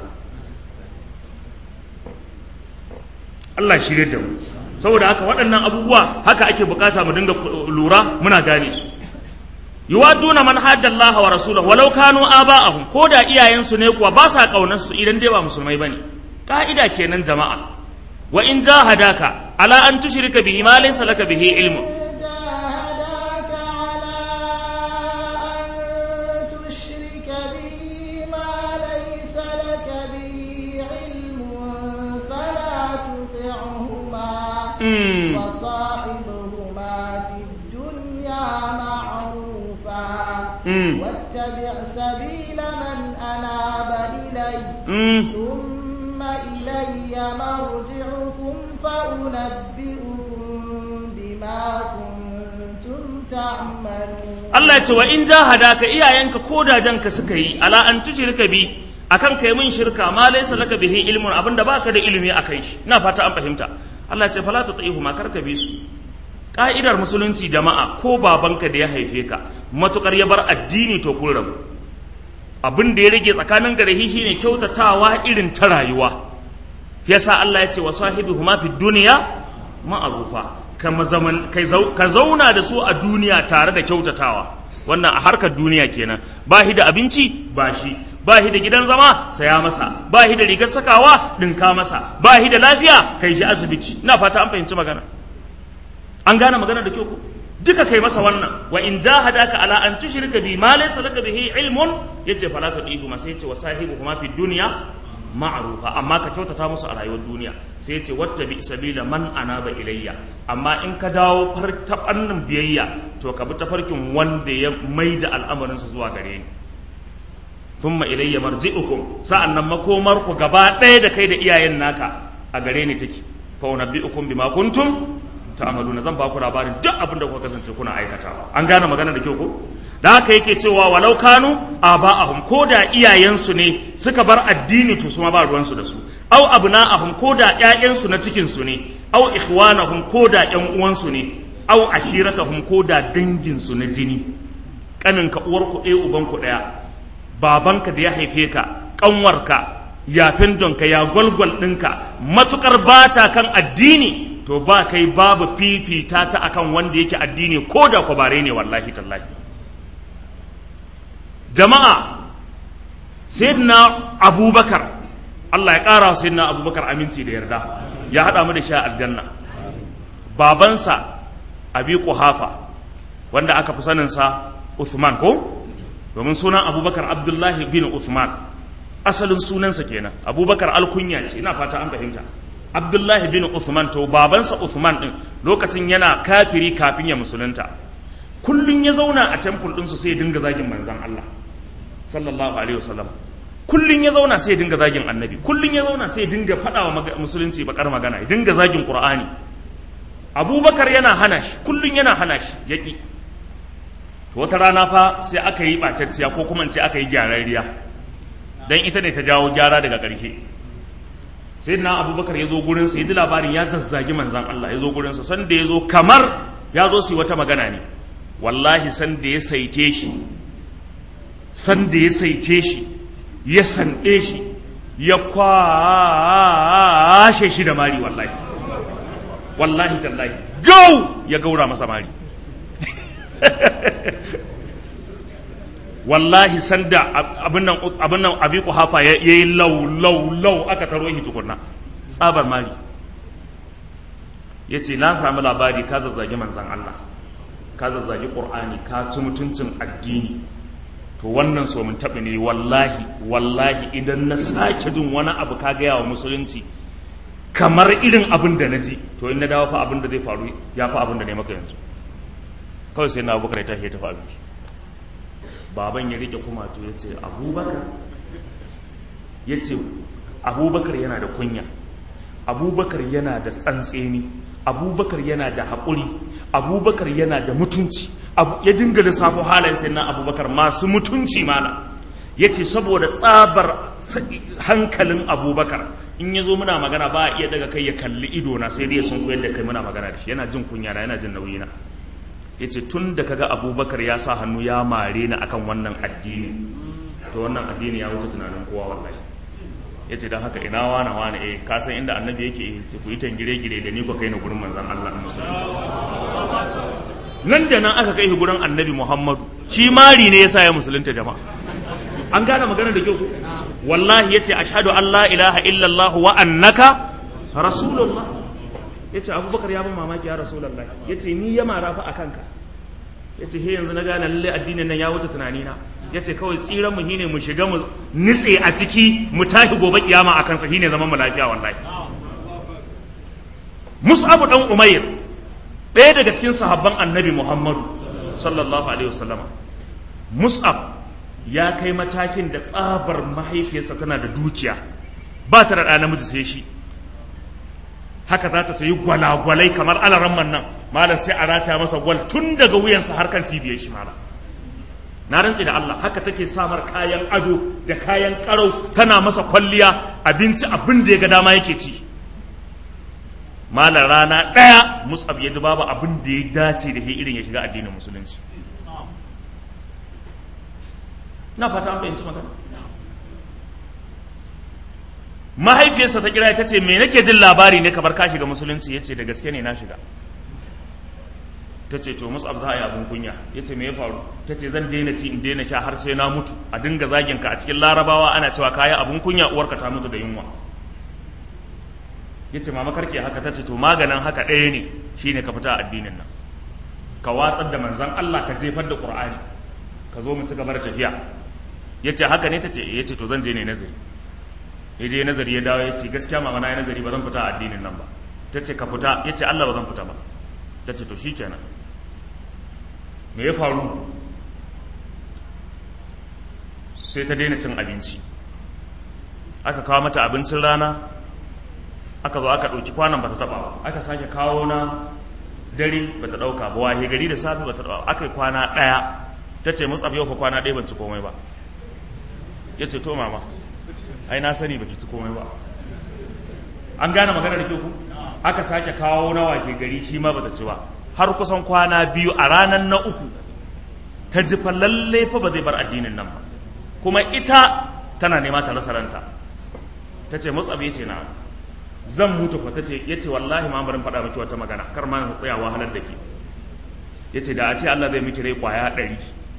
Allah shirye da mu saboda haka waɗannan abubuwa haka ake bukata mu dinga lura muna gane su yuwaduna man haddallaha wa rasulahu walau kanu aba'ahum ko da iyayensu ne kuwa ba sa kaunar su idan dai ba musulmai bane ka'ida kenan jama'a wa in jahadaka ala an tushrika bihi ma laysa laka bihi ilmun وصاحبهما واتبع سبيل من أناب إلي mm. ثم إلي مرجعكم فأنبئكم بما كنتم تعملون Allah ya ce wa in jahadaka iyayenka ko da janka suka yi ala an tushrika bi akan kai mun shirka ma laysa laka bihi ilmun abinda baka da ilimi akai shi ina fata an fahimta Allah ya ce fala tutihu ma karka bi su ka'idar musulunci jama'a ko babanka da ya haife ka matukar ya bar addini to kun rabu abin da ya rage tsakanin garahi shine kyautatawa irin ta rayuwa yasa Allah ya ce wa sahibuhuma fid dunya ma'rufa kama zaman kai zau- ka zauna da su a duniya tare da kyautatawa wannan a harkar duniya kenan ba shi da abinci ba shi ba shi da gidan zama saya masa ba shi da rigar sakawa dinka masa ba shi da lafiya kai shi asibiti ina fata an fahimci magana an gane magana da kyau ko duka kai masa wannan wa in jahadaka ala an tushrika bi ma laysa laka bihi ilmun yace fala tudihu ma sai yace wa sahibuhuma fi dunya ma'rufa amma ka kyautata musu a rayuwar duniya sai yace wattabi sabila man anaba ilayya amma in ka dawo far ta fannin biyayya to ka bi tafarkin wanda ya maida al'amarin sa zuwa gare ni thumma ilayya marji'ukum sa'annan makomar ku gaba ɗaya da kai da iyayen naka a gare ni take fa unabbi'ukum bima kuntum ta'maluna zan ba ku labarin duk abin da kuka kasance kuna aikatawa an gane magana da kyau ko da haka yake cewa walau kanu aba'ahum ko da iyayensu ne suka bar addini to su ma ba ruwansu da su aw abna'ahum ko da ƴaƴansu na cikin su ne aw ikhwanahum ko da ƴan uwansu ne aw ashiratahum ko da dangin su na jini kaninka uwarku ɗaya ubanku ɗaya babanka da ya haife ka ƙanwarka yafin donka ya gwalgwal ɗinka matukar bata kan addini to ba kai babu fifita ta akan wanda yake addini ko da kwabare ne wallahi tallahi jama'a sayyidina abubakar Allah ya ƙara wa sayyidina abubakar aminci da yarda ya haɗa mu da sha aljanna babansa abi kuhafa wanda aka fi saninsa Uthman ko domin sunan abubakar abdullahi bin Uthman asalin sunansa kenan abubakar alkunya ce ina fata an fahimta abdullahi bin Uthman to babansa Uthman din lokacin yana kafiri kafin ya musulunta kullun ya zauna a temple ɗinsu sai ya dinga zagin manzan Allah sallallahu alaihi wasallam kullun ya zauna sai ya dinga zagin annabi kullun ya zauna sai ya dinga faɗa wa maga- musulunci bakar magana ya dinga zagin qur'ani abubakar yana hana shi kullun yana hana shi yaƙi to wata rana fa sai aka yi ɓacacciya ko kuma in ce aka yi gyararriya dan ita ne ta jawo gyara daga ƙarshe sai na abubakar ya zo gurinsa ya ji labarin ya zazzagi manzan Allah ya zo gurinsa sanda ya zo kamar ya zo su yi wata magana ne wallahi sanda ya saite shi sanda ya saice shi ya sanɗe shi ya kwashe shi da mari wallahi wallahi tallahi gau ya gaura masa mari wallahi sanda abin nan abin nan abi hafa ya yi lau lau lau aka taro shi tukunna tsabar mari ya ce na sami labari ka zazzagi manzan Allah ka zazzagi ƙur'ani ka ci mutuncin addini to wannan so mun taɓa ne wallahi wallahi idan na sake jin wani abu ka gaya wa musulunci kamar irin abin da na ji to in na dawo fa abin da zai faru ya fa abin da ne maka yanzu kawai sai na abubakar ya tashi ya tafi abinci baban ya rike kuma to ya ce abubakar ya ce abubakar yana da kunya abubakar yana da tsantseni abubakar yana da haƙuri abubakar yana da mutunci ya dinga lissafo halayen sai na abubakar masu mutunci mana ya ce saboda tsabar hankalin abubakar in ya zo muna magana ba a iya daga kai ya kalli idona sai dai sun koyar da kai muna magana da shi yana jin kunya na yana jin nauyi na ya ce tun da kaga abubakar ya sa hannu ya mare ni akan wannan addini to wannan addini ya wuce tunanin kowa wallahi ya ce don haka ina wana wana eh ka san inda annabi yake eh ce ku yi tangire-gire da ni ku kai ni gurin manzan Allah na musulmi nan da nan aka kai shi gurin annabi Muhammadu shi mari ne yasa ya musulunta jama'a an gane magana da kyau wallahi yace ashhadu an la ilaha illallah wa annaka rasulullah ya ce abubakar ya bin mamaki ya rasulallah ya ce ni ya mara fa a kanka ya ce he yanzu na gane lallai addinin nan ya wuce tunanina ya ce kawai tsiran mu shine mu shiga mu nitse a ciki mu tashi gobe kiyama a kansa shine zaman mu lafiya wallahi mus'abu dan umayr ɗaya daga cikin sahabban annabi muhammadu sallallahu alaihi wasallam mus'ab ya kai matakin da tsabar mahaifiyarsa tana da dukiya ba ta da ɗa namiji sai shi haka za ta sayi gwalagwalai kamar alaramman nan malam sai a rata masa gwal tun daga wuyansa har kan cibiyar shi malam na rantse da Allah haka take samar kayan ado da kayan karau tana masa kwalliya abinci abin da ya ga dama yake ci malam rana ɗaya musab ya ji babu abin da ya dace da irin ya shiga addinin musulunci na fata an fahimci magana mahaifiyarsa ta kira ta ce me nake jin labari ne kamar ka shiga musulunci ya ce da gaske ne na shiga ta ce to musab za a yi abin kunya ya ce me ya faru ta ce zan daina ci in daina sha har sai na mutu a dinga zagin ka a cikin larabawa ana cewa kayan abin kunya uwarka ta mutu da yunwa ya ce mama karke haka ta ce to maganin haka ɗaya ne shine ka fita a addinin nan ka watsar da manzan Allah ka jefar da Qur'ani ka zo mu ci gaba da tafiya ya ce haka ne ta ce ya ce to zan je ne nazari ya je nazari ya dawo ya ce gaskiya mama na yi nazari ba zan fita a addinin nan ba ta ce ka fita ya ce Allah ba zan fita ba ta ce to shikenan me ya faru sai ta daina cin abinci aka kawo mata abincin rana aka zo aka ɗauki kwanan ba ta taɓa ba aka sake kawo na dare ba ta ɗauka ba wahe gari da safe ba ta ɗauka aka yi kwana ɗaya ta ce mutsaf yau ka kwana ɗaya ban ci komai ba ya ce to mama ai na sani baki ci komai ba an gane magana da ku aka sake kawo na washe gari shi ma bata ci ba har kusan kwana biyu a ranar na uku ta ji fa lalle fa ba zai bar addinin nan ba kuma ita tana nema ta rasa ranta ta ce mutsaf ya ce na zan mutu fa ta ce ya ce wallahi ma barin faɗa miki wata magana kar ma na tsaya wahalar da ke ya ce da a ce Allah zai miki rai kwaya ɗari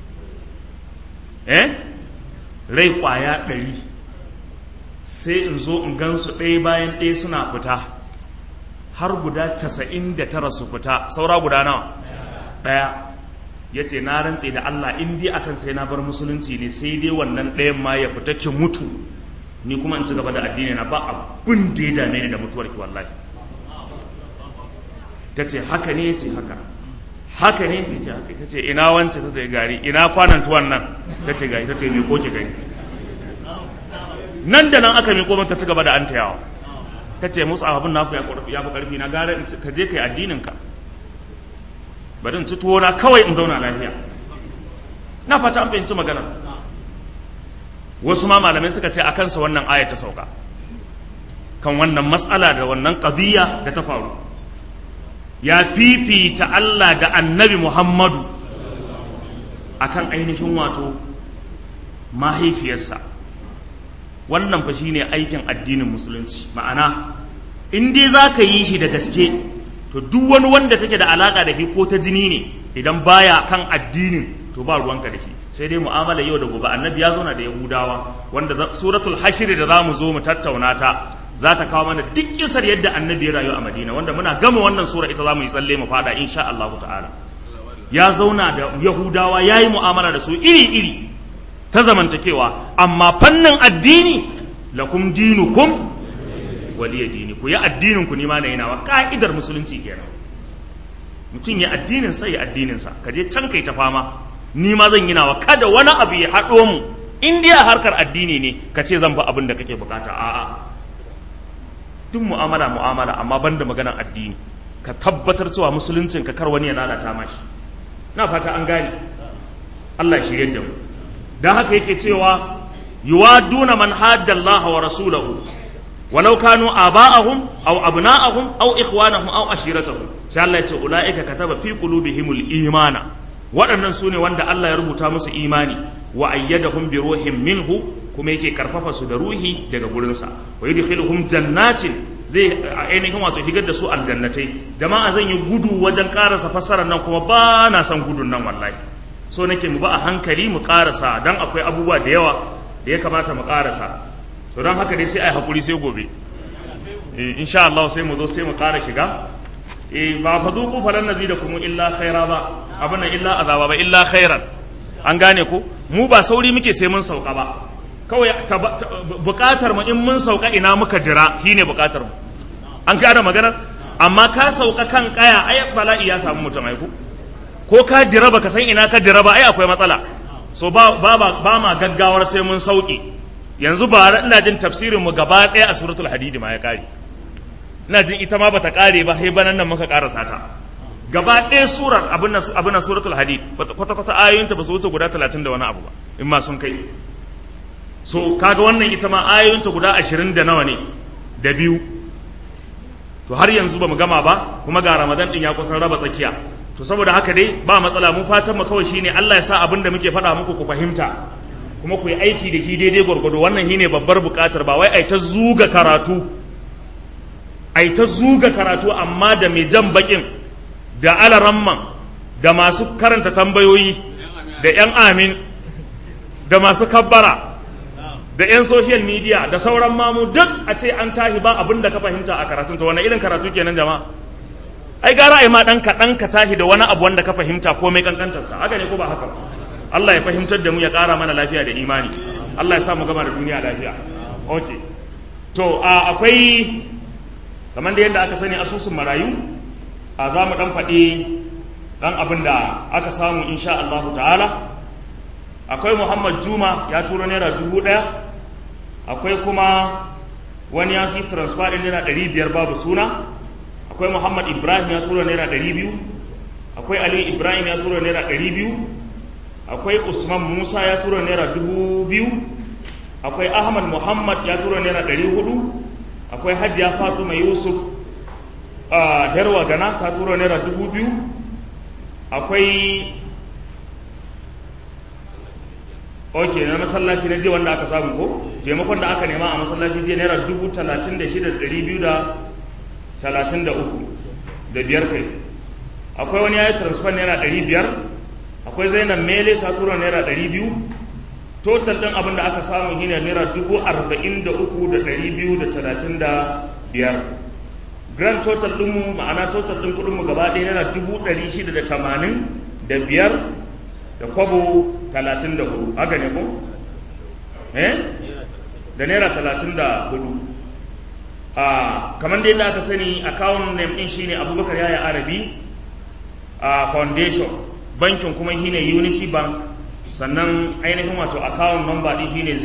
eh rai kwaya ɗari sai in zo in gansu ɗaya bayan ɗaya suna fita har guda casa'in da tara su fita saura guda nawa ɗaya ya ce na rantse da Allah in dai akan sai na bar musulunci ne sai dai wannan ɗayan ma ya fita ki mutu ni kuma in ci gaba da addini na ba abin da ya dame ni da mutuwar ki wallahi ta ce haka ne ya ce haka haka ne ya ce haka ta ce ina wance ta ce gari ina kwanan tuwan nan ta ce gari ta ce mai koke gari nan da nan aka miko mata ci gaba da an tayawa ta ce musu abin naku ya fi karfi na gara ka je kai addinin ka bari in ci tuwo na kawai in zauna lafiya na fata an fahimci magana wasu ma malamai suka ce a kansa wannan aya ta sauka kan wannan matsala da wannan qadiyya da ta faru ya fifita Allah da annabi Muhammadu akan ainihin wato mahaifiyarsa wannan fa shine aikin addinin musulunci ma'ana in dai za ka yi shi da gaske to duk wani wanda take da alaka da shi ko ta jini ne idan baya kan addinin to ba ruwanka da shi sai dai mu'amala yau da gobe annabi ya zauna da yahudawa wanda suratul hashir da za mu zo mu tattauna ta za ta kawo mana duk kisar yadda annabi ya rayu a madina wanda muna gama wannan sura ita za mu yi tsalle mu fada insha Allah ta'ala ya zauna da yahudawa ya yi mu'amala da su iri-iri ta zamantakewa amma fannin addini lakum dinukum waliya dini ku yi addinin ku nima na yinawa ka'idar musulunci kenan mutum ya addinin sa ya addinin sa ka je can kai ta fama ni ma zan yinawa kada wani abu ya haɗo mu in dai harkar addini ne ka ce zan ba abin da kake bukata a'a duk mu'amala mu'amala amma banda maganar addini ka tabbatar cewa musuluncin ka kar wani ya lalata mashi na fata an gane Allah shi yadda mu dan haka yake cewa yuwaduna man hadda Allah wa rasulahu walau kanu aba'ahum aw abna'ahum aw ikhwanahum aw ashiratahum sai Allah ya ce ulaika kataba fi qulubihimul imana waɗannan su ne wanda Allah ya rubuta musu imani wa ayyadahum bi ruhin minhu kuma yake karfafa su da ruhi daga gurinsa wa yudkhiluhum jannatin zai ainihin wato higar da su aljannatai jama'a zan yi gudu wajen karasa fassarar nan kuma ba na son gudun nan wallahi so nake mu ba a hankali mu karasa dan akwai abubuwa da yawa da ya kamata mu karasa to don haka dai sai ai hakuri sai gobe eh insha Allah sai mu zo sai mu kara shiga eh ba fa duku falan nazidakum illa khaira ba abana illa azaba ba illa khairan an gane ko mu ba sauri muke sai mun sauka ba kawai bukatar mu in mun sauka ina muka dira shine bukatar mu an gane maganar amma ka sauka kan kaya ai bala'i ya samu mutum ai ko ko ka dira baka san ina ka dira ba ai akwai matsala so ba, ba, ba, ba ma gaggawar sai mun sauke yanzu ba ina jin tafsirin mu gaba ɗaya a suratul hadidi ma ya kare ina jin ita ma bata kare ba sai banan nan muka karasa ta gaba ɗaya surar abin nan abin nan suratul hadid kwata kwata ayoyinta ba su wuce guda 30 da wani abu ba in ma sun kai so kaga wannan ita ma ayoyinta guda 20 da nawa ne da biyu to har yanzu ba mu gama ba kuma ga ramadan din ya kusan raba tsakiya to saboda haka dai ba matsala mu fatan mu kawai shine Allah ya sa abin da muke faɗa muku ku fahimta kuma ku yi aiki da shi daidai gwargwado wannan shine babbar buƙatar ba wai ai ta zuga karatu ai ta zuga karatu amma da mai jan bakin da alaramman da masu karanta tambayoyi da yan amin da masu kabbara da 'yan social media da sauran mamu duk a ce an tahi ba abin da ka fahimta a karatun ta wani irin karatu kenan jama'a ai gara ai ma dan kaɗan ka tahi da wani abu wanda ka fahimta ko mai kankantarsa haka ne ko ba haka Allah ya fahimtar da mu ya ƙara mana lafiya da imani Allah ya sa mu gama da duniya lafiya okay to a akwai kamar da yadda aka sani asusun marayu a za mu dan faɗi dan abin da aka samu insha Allah ta'ala akwai Muhammad Juma ya turo naira dubu ɗaya akwai kuma wani ya fi transfer ɗin naira ɗari biyar babu suna akwai muhammad ibrahim ya tura naira ɗari biyu akwai ali ibrahim ya tura naira ɗari biyu akwai usman musa ya tura naira dubu biyu akwai ahmad muhammad ya tura naira ɗari hudu akwai hajiya fatuma yusuf a herwa gana ta tura naira dubu biyu akwai ok na masallaci na je wanda aka samu ko taimakon da aka nema a masallaci je naira dubu talatin da shida da ɗari biyu da talatin da uku da biyar kai akwai wani ya yi transfer naira ɗari biyar akwai zainab mele ta tura naira ɗari biyu total ɗin abin da aka samu shi ne naira dubu arba'in da uku da ɗari biyu da talatin da biyar grand total ɗinmu ma'ana total ɗin kuɗinmu gaba ɗaya naira dubu ɗari shida da tamanin da biyar da kwabo talatin da hudu haka ne ko? eh? da naira talatin da hudu a kamar da yadda aka sani account name din shine abubakar yaya arabi a foundation bankin kuma shine unity bank sannan ainihin wato account number din shine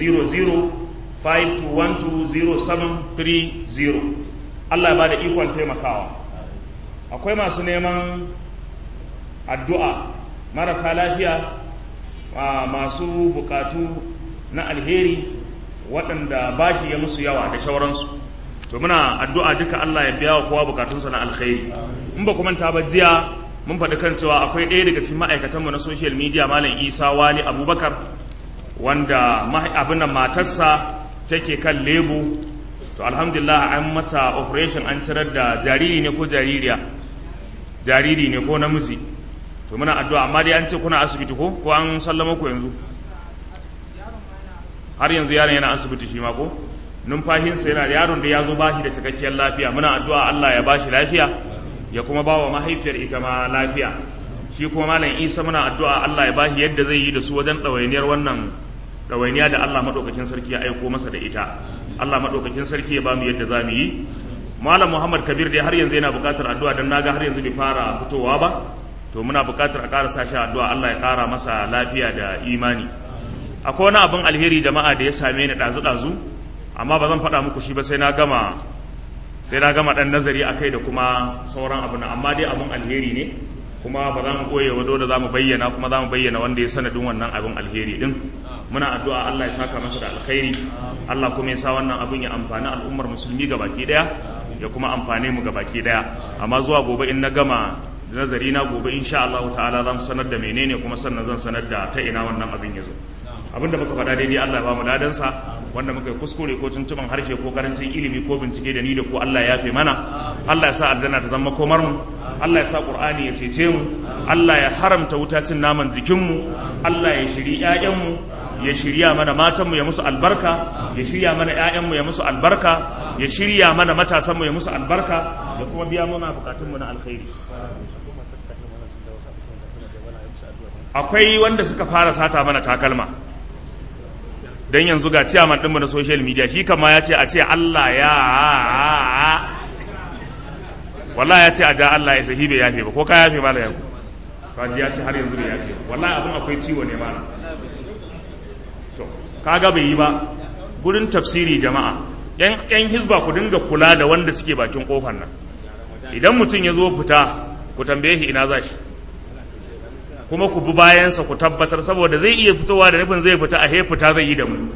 0052120730 Allah ya bada ikon taimakawa akwai masu neman addu'a marasa lafiya masu bukatu na alheri waɗanda bashi ya musu yawa da shauransu to muna addu'a duka Allah ya biya wa kowa bukatunsa na alkhairi in ba kuma ta ba jiya mun faɗi kan cewa akwai ɗaya daga cikin ma'aikatanmu na social media malam isa wali abubakar wanda abin da matarsa take kan lebu to alhamdulillah an mata operation an cirar da jariri ne ko jaririya jariri ne ko namiji to muna addu'a amma dai an ce kuna asibiti ko ko an sallama ku yanzu har yanzu yaron yana asibiti shi ma ko numfashinsa yana da yaron da ya zo bashi da cikakkiyar lafiya muna addu'a Allah ya bashi lafiya ya kuma ba wa mahaifiyar ita ma lafiya shi kuma malam isa muna addu'a Allah ya bashi yadda zai yi da su wajen ɗawainiyar wannan ɗawainiya da Allah maɗaukakin sarki ya aiko masa da ita Allah maɗaukakin sarki ya ba mu yadda za mu yi malam muhammad kabir dai har yanzu yana buƙatar addu'a don naga har yanzu bai fara fitowa ba to muna buƙatar a ƙara sa shi addu'a Allah ya ƙara masa lafiya da imani akwai wani abin alheri jama'a da ya same ni ɗazu-ɗazu amma ba zan faɗa muku shi ba sai na gama sai na gama ɗan nazari a kai da kuma sauran abu na amma dai abin alheri ne kuma ba za mu ɓoye wa da za mu bayyana kuma za mu bayyana wanda ya sanadin wannan abin alheri ɗin muna addu'a Allah ya saka masa da alkhairi Allah kuma ya sa wannan abin ya amfani al'ummar musulmi ga baki ɗaya ya kuma amfane mu ga baki ɗaya amma zuwa gobe in na gama nazari na gobe insha Allah ta'ala za mu sanar da menene kuma sannan zan sanar da ta ina wannan abin ya zo abinda muka faɗa daidai Allah ya ba mu ladansa wanda muka yi kuskure ko tuntuban harshe ko karancin ilimi ko bincike da ni da ko Allah ya yafe mana Allah ya sa aljanna ta zama komar mu Allah ya sa Qur'ani ya cece mu Allah ya haramta wuta cin naman jikin mu Allah ya shiri ƴaƴan mu ya shirya mana matan mu ya musu albarka ya shirya mana ƴaƴan mu ya musu albarka ya shirya mana matasan mu ya musu albarka ya kuma biya mana bukatun mu na alkhairi akwai wanda suka fara sata mana takalma don yanzu ga ciyaman ɗinmu na social media shi kama ya ce a ce Allah ya wallah ya ce a ja Allah ya sahi bai yafe ba ko ka yafe mala yanku kaji ya ce har yanzu bai yafe wallahi abin akwai ciwo ne mala kaga bai yi ba gurin tafsiri jama'a yan yan hizba ku dinga kula da wanda suke bakin kofar nan idan mutum ya zo fita ku tambaye shi ina za shi kuma ku bi bayansa ku tabbatar saboda zai iya fitowa da nufin zai fita a he fita zai yi da mu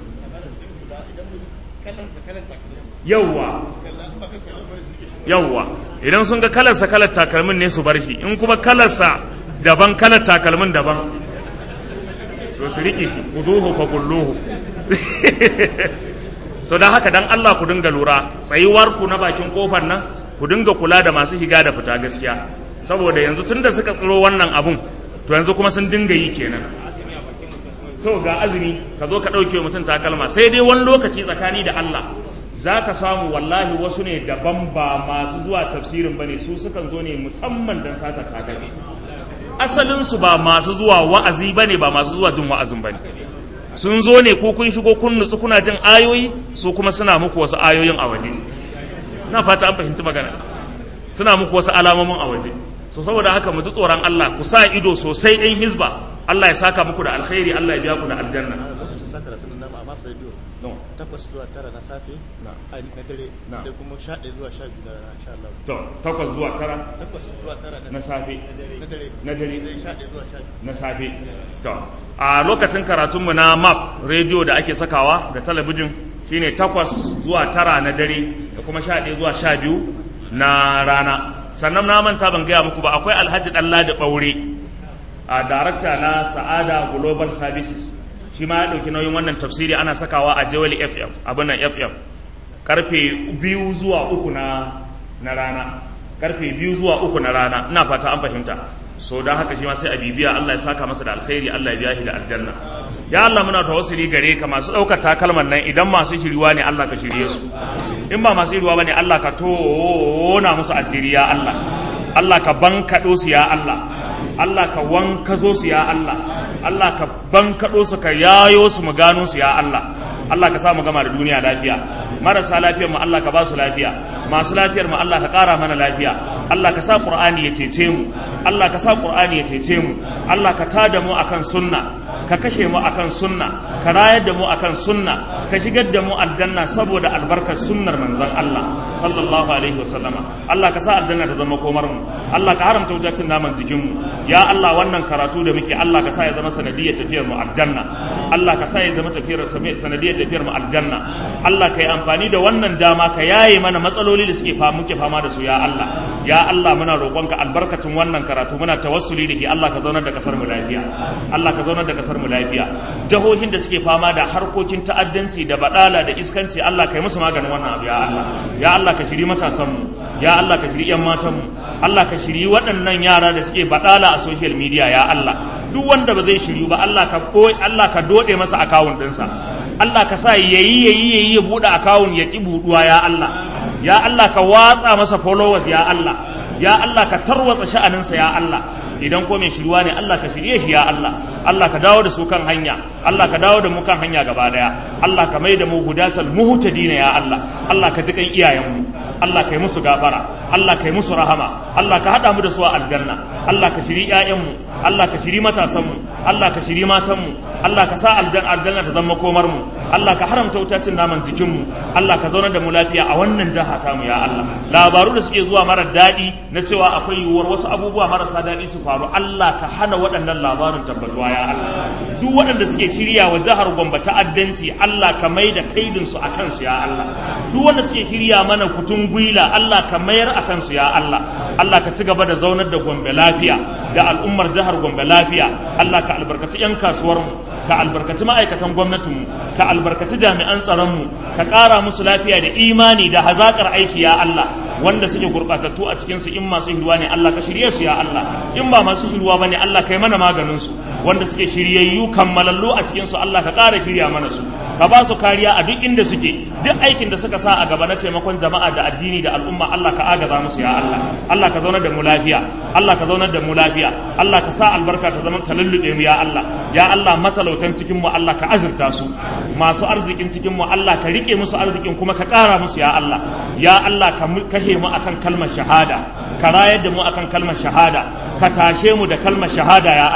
yawwa yawwa idan sun ga kalarsa kalar takalmin ne su bar shi in kuma kalarsa daban kalar takalmin daban to su riƙe shi kuduhu fa kulluhu so don haka dan Allah ku dinga lura tsayuwar ku na bakin kofar nan ku dinga kula da masu shiga da fita gaskiya saboda yanzu tunda suka tsiro wannan abun to yanzu kuma sun dinga yi kenan to ga azumi ka zo ka ɗauke mutum takalma sai dai wani lokaci tsakani da Allah za ka samu wallahi wasu ne daban ba masu zuwa tafsirin ba ne su sukan zo ne musamman don sata takalmi asalinsu ba masu zuwa wa'azi ba ne ba masu zuwa jin wa'azin ba ne sun zo ne ko kun shigo kun nutsu kuna jin ayoyi su kuma suna muku wasu ayoyin a waje na fata an fahimci magana suna muku wasu alamomin a waje so saboda haka mu ji tsoron Allah ku sa ido sosai ɗin hizba Allah ya saka muku da alkhairi Allah ya biya ku da aljanna lokacin sa karatun nan a masu rediyo takwas zuwa tara na safe Na. a na dare Na. sai kuma sha ɗaya zuwa sha biyu na rana insha Allah to takwas zuwa tara takwas zuwa tara na safe na dare na dare. sai sha ɗaya zuwa sha biyu na safe to a lokacin karatunmu na map rediyo da ake sakawa da talabijin shine takwas zuwa tara na dare da kuma sha ɗaya zuwa sha biyu na rana sannan na manta ban gaya muku ba akwai alhaji ɗalla da ɓaure a darakta na sa'ada global services shi ma ya ɗauki nauyin wannan tafsiri ana sakawa a jawali fm abin nan fm karfe biyu zuwa uku na na rana karfe biyu zuwa uku na rana ina fata an fahimta so don haka shi ma sai a bibiya Allah ya saka masa da alkhairi Allah ya biya shi da aljanna ya Allah muna tawassuli gare ka masu ɗaukar takalman nan idan masu shiriwa ne Allah ka shirye su in ba masu shiriwa bane Allah ka tona musu asiri ya Allah Allah ka bankaɗo su ya Allah Allah ka wankazo su ya Allah Allah ka bankaɗo su ka yayo su mu gano su ya Allah Allah ka sa mu gama da duniya lafiya marasa lafiyar mu Allah ka ba su lafiya masu lafiyar mu Allah ka ƙara mana lafiya Allah ka sa Qur'ani ya cece mu Allah ka sa Qur'ani ya cece mu Allah ka tada mu akan sunna ka kashe mu akan sunna ka rayar da mu akan sunna ka shigar da mu aljanna saboda albarkar sunnar manzon Allah sallallahu alaihi wasallama Allah ka sa aljanna ta zama komar mu Allah ka haramta wujacin naman jikin mu ya Allah wannan karatu da muke Allah ka sa ya zama sanadiyar tafiyar mu aljanna Allah ka sa ya zama tafiyar sanadiyar tafiyar mu aljanna Allah ka yi amfani da wannan dama ka yaye mana matsaloli da suke fa muke fama da su ya Allah ya Allah muna roƙonka albarkacin wannan karatu muna tawassuli da shi Allah ka zaunar da kasar mu lafiya Allah ka zaunar da kasar mu lafiya jahohin da suke fama da harkokin ta'addanci da badala da iskanci Allah ka yi musu maganin wannan abu ya Allah ya Allah ka shiri matasan mu ya Allah ka shiri yan matan mu Allah ka shiri waɗannan yara da suke badala a social media ya Allah duk wanda ba zai shiryu ba Allah ka ko Allah ka dode masa akawun ɗinsa Allah ka sa yayi yayi yayi ya buɗe akawun ya ki buɗuwa ya Allah ya Allah ka watsa masa followers ya Allah ya Allah ka tarwatsa sha'aninsa ya Allah idan ko mai shirwa ne Allah ka shirye shi ya Allah Allah ka dawo da su kan hanya Allah ka dawo da mu kan hanya gaba daya Allah ka mai da mu hudatal muhtadina ya Allah Allah ka ji kan iyayenmu Allah ka yi musu gafara Allah ka yi musu rahama Allah ka hada mu da su a aljanna Allah ka shiri ƴaƴanmu Allah ka shiri matasanmu Allah ka shiri matanmu Allah ka sa aljanna aljanna ta zama komar mu Allah ka haramta wutacin naman jikinmu Allah ka zaunar da mu lafiya a wannan jaha ta mu ya Allah labaru da suke zuwa mara daɗi na cewa akwai yiwuwar wasu abubuwa marasa daɗi su faru Allah ka hana waɗannan labarin tabbatuwa ya Allah duk waɗanda suke shirya wa jihar Gombe ta'addanci Allah ka mai da kaidin su akan su ya Allah duk wanda suke shirya mana kutun gwila Allah ka mayar akan su ya Allah Allah ka ci gaba da zaunar da Gombe lafiya da al'ummar jihar Gombe lafiya Allah ka albarkaci 'yan kasuwar mu ka albarkaci ma'aikatan gwamnatinmu ka albarkaci jami'an tsaronmu ka ƙara musu lafiya da imani da hazaƙar aiki ya Allah wanda suke gurɓatattu a cikinsu in masu hiruwa ne Allah ka shirye su ya Allah in ba masu hiruwa ba ne Allah ka yi mana maganin su wanda suke shiryayyu kammalallu a cikinsu Allah ka ƙara shirya mana su ka ba su kariya a duk inda suke duk aikin da suka sa a gaba na taimakon jama'a da addini da al'umma Allah ka agaza musu ya Allah Allah ka zaunar da mu lafiya Allah ka zaunar da mu lafiya Allah ka sa albarka ta zama ta lullube mu ya Allah ya Allah matalautan cikin mu Allah ka azurta su masu arzikin cikin mu Allah ka rike musu arzikin kuma ka ƙara musu ya Allah ya Allah ka kashe mu akan kalmar shahada ka rayar da mu akan kalmar shahada ka tashe mu da kalmar shahada ya Allah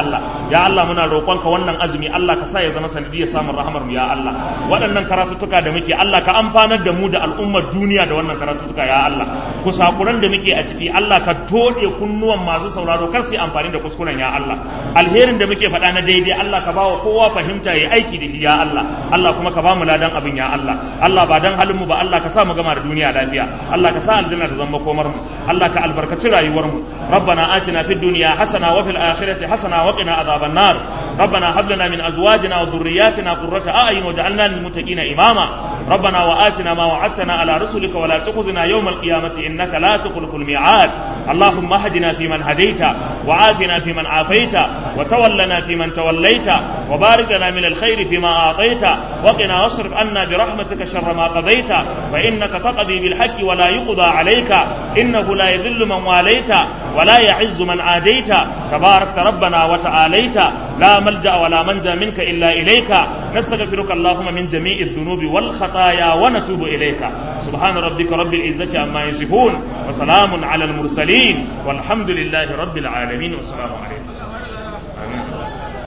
ya Allah muna roƙonka wannan azumi Allah ka sa ya zama sanadiyar samun rahamar mu ya Allah waɗannan karatuttuka da muke Allah ka amfanar da mu da al'ummar duniya da wannan karatuttuka ya Allah kusakuran da muke a ciki Allah ka tode kunnuwan masu sauraro kar su yi amfani da kuskuren ya Allah alherin da muke faɗa na daidai Allah ka bawa kowa fahimta ya aiki da shi ya Allah Allah kuma ka ba mu ladan abin ya Allah Allah ba dan halin mu ba Allah ka sa mu gama da duniya lafiya Allah ka sa aljanna ta zama komar mu Allah ka albarkaci rayuwar mu ربنا آتنا في الدنيا حسنة وفي الآخرة حسنة وقنا عذاب النار ربنا هب لنا من أزواجنا وذرياتنا قرة أعين وجعلنا للمتقين إماما ربنا وآتنا ما وعدتنا على رسلك ولا تخزنا يوم القيامة إنك لا تخلف الميعاد اللهم اهدنا فيمن هديت وعافنا فيمن عافيت وتولنا فيمن توليت وبارك لنا من الخير فيما أعطيت وقنا واصرف عنا برحمتك شر ما قضيت فإنك تقضي بالحق ولا يقضى عليك إنه لا يذل من واليت ولا يعز من عاديت تباركت ربنا وتعاليت لا ملجأ ولا منجا منك إلا إليك نستغفرك اللهم من جميع الذنوب والخطايا ونتوب إليك سبحان ربك رب العزة عما يصفون وسلام على المرسلين والحمد لله رب العالمين والسلام عليكم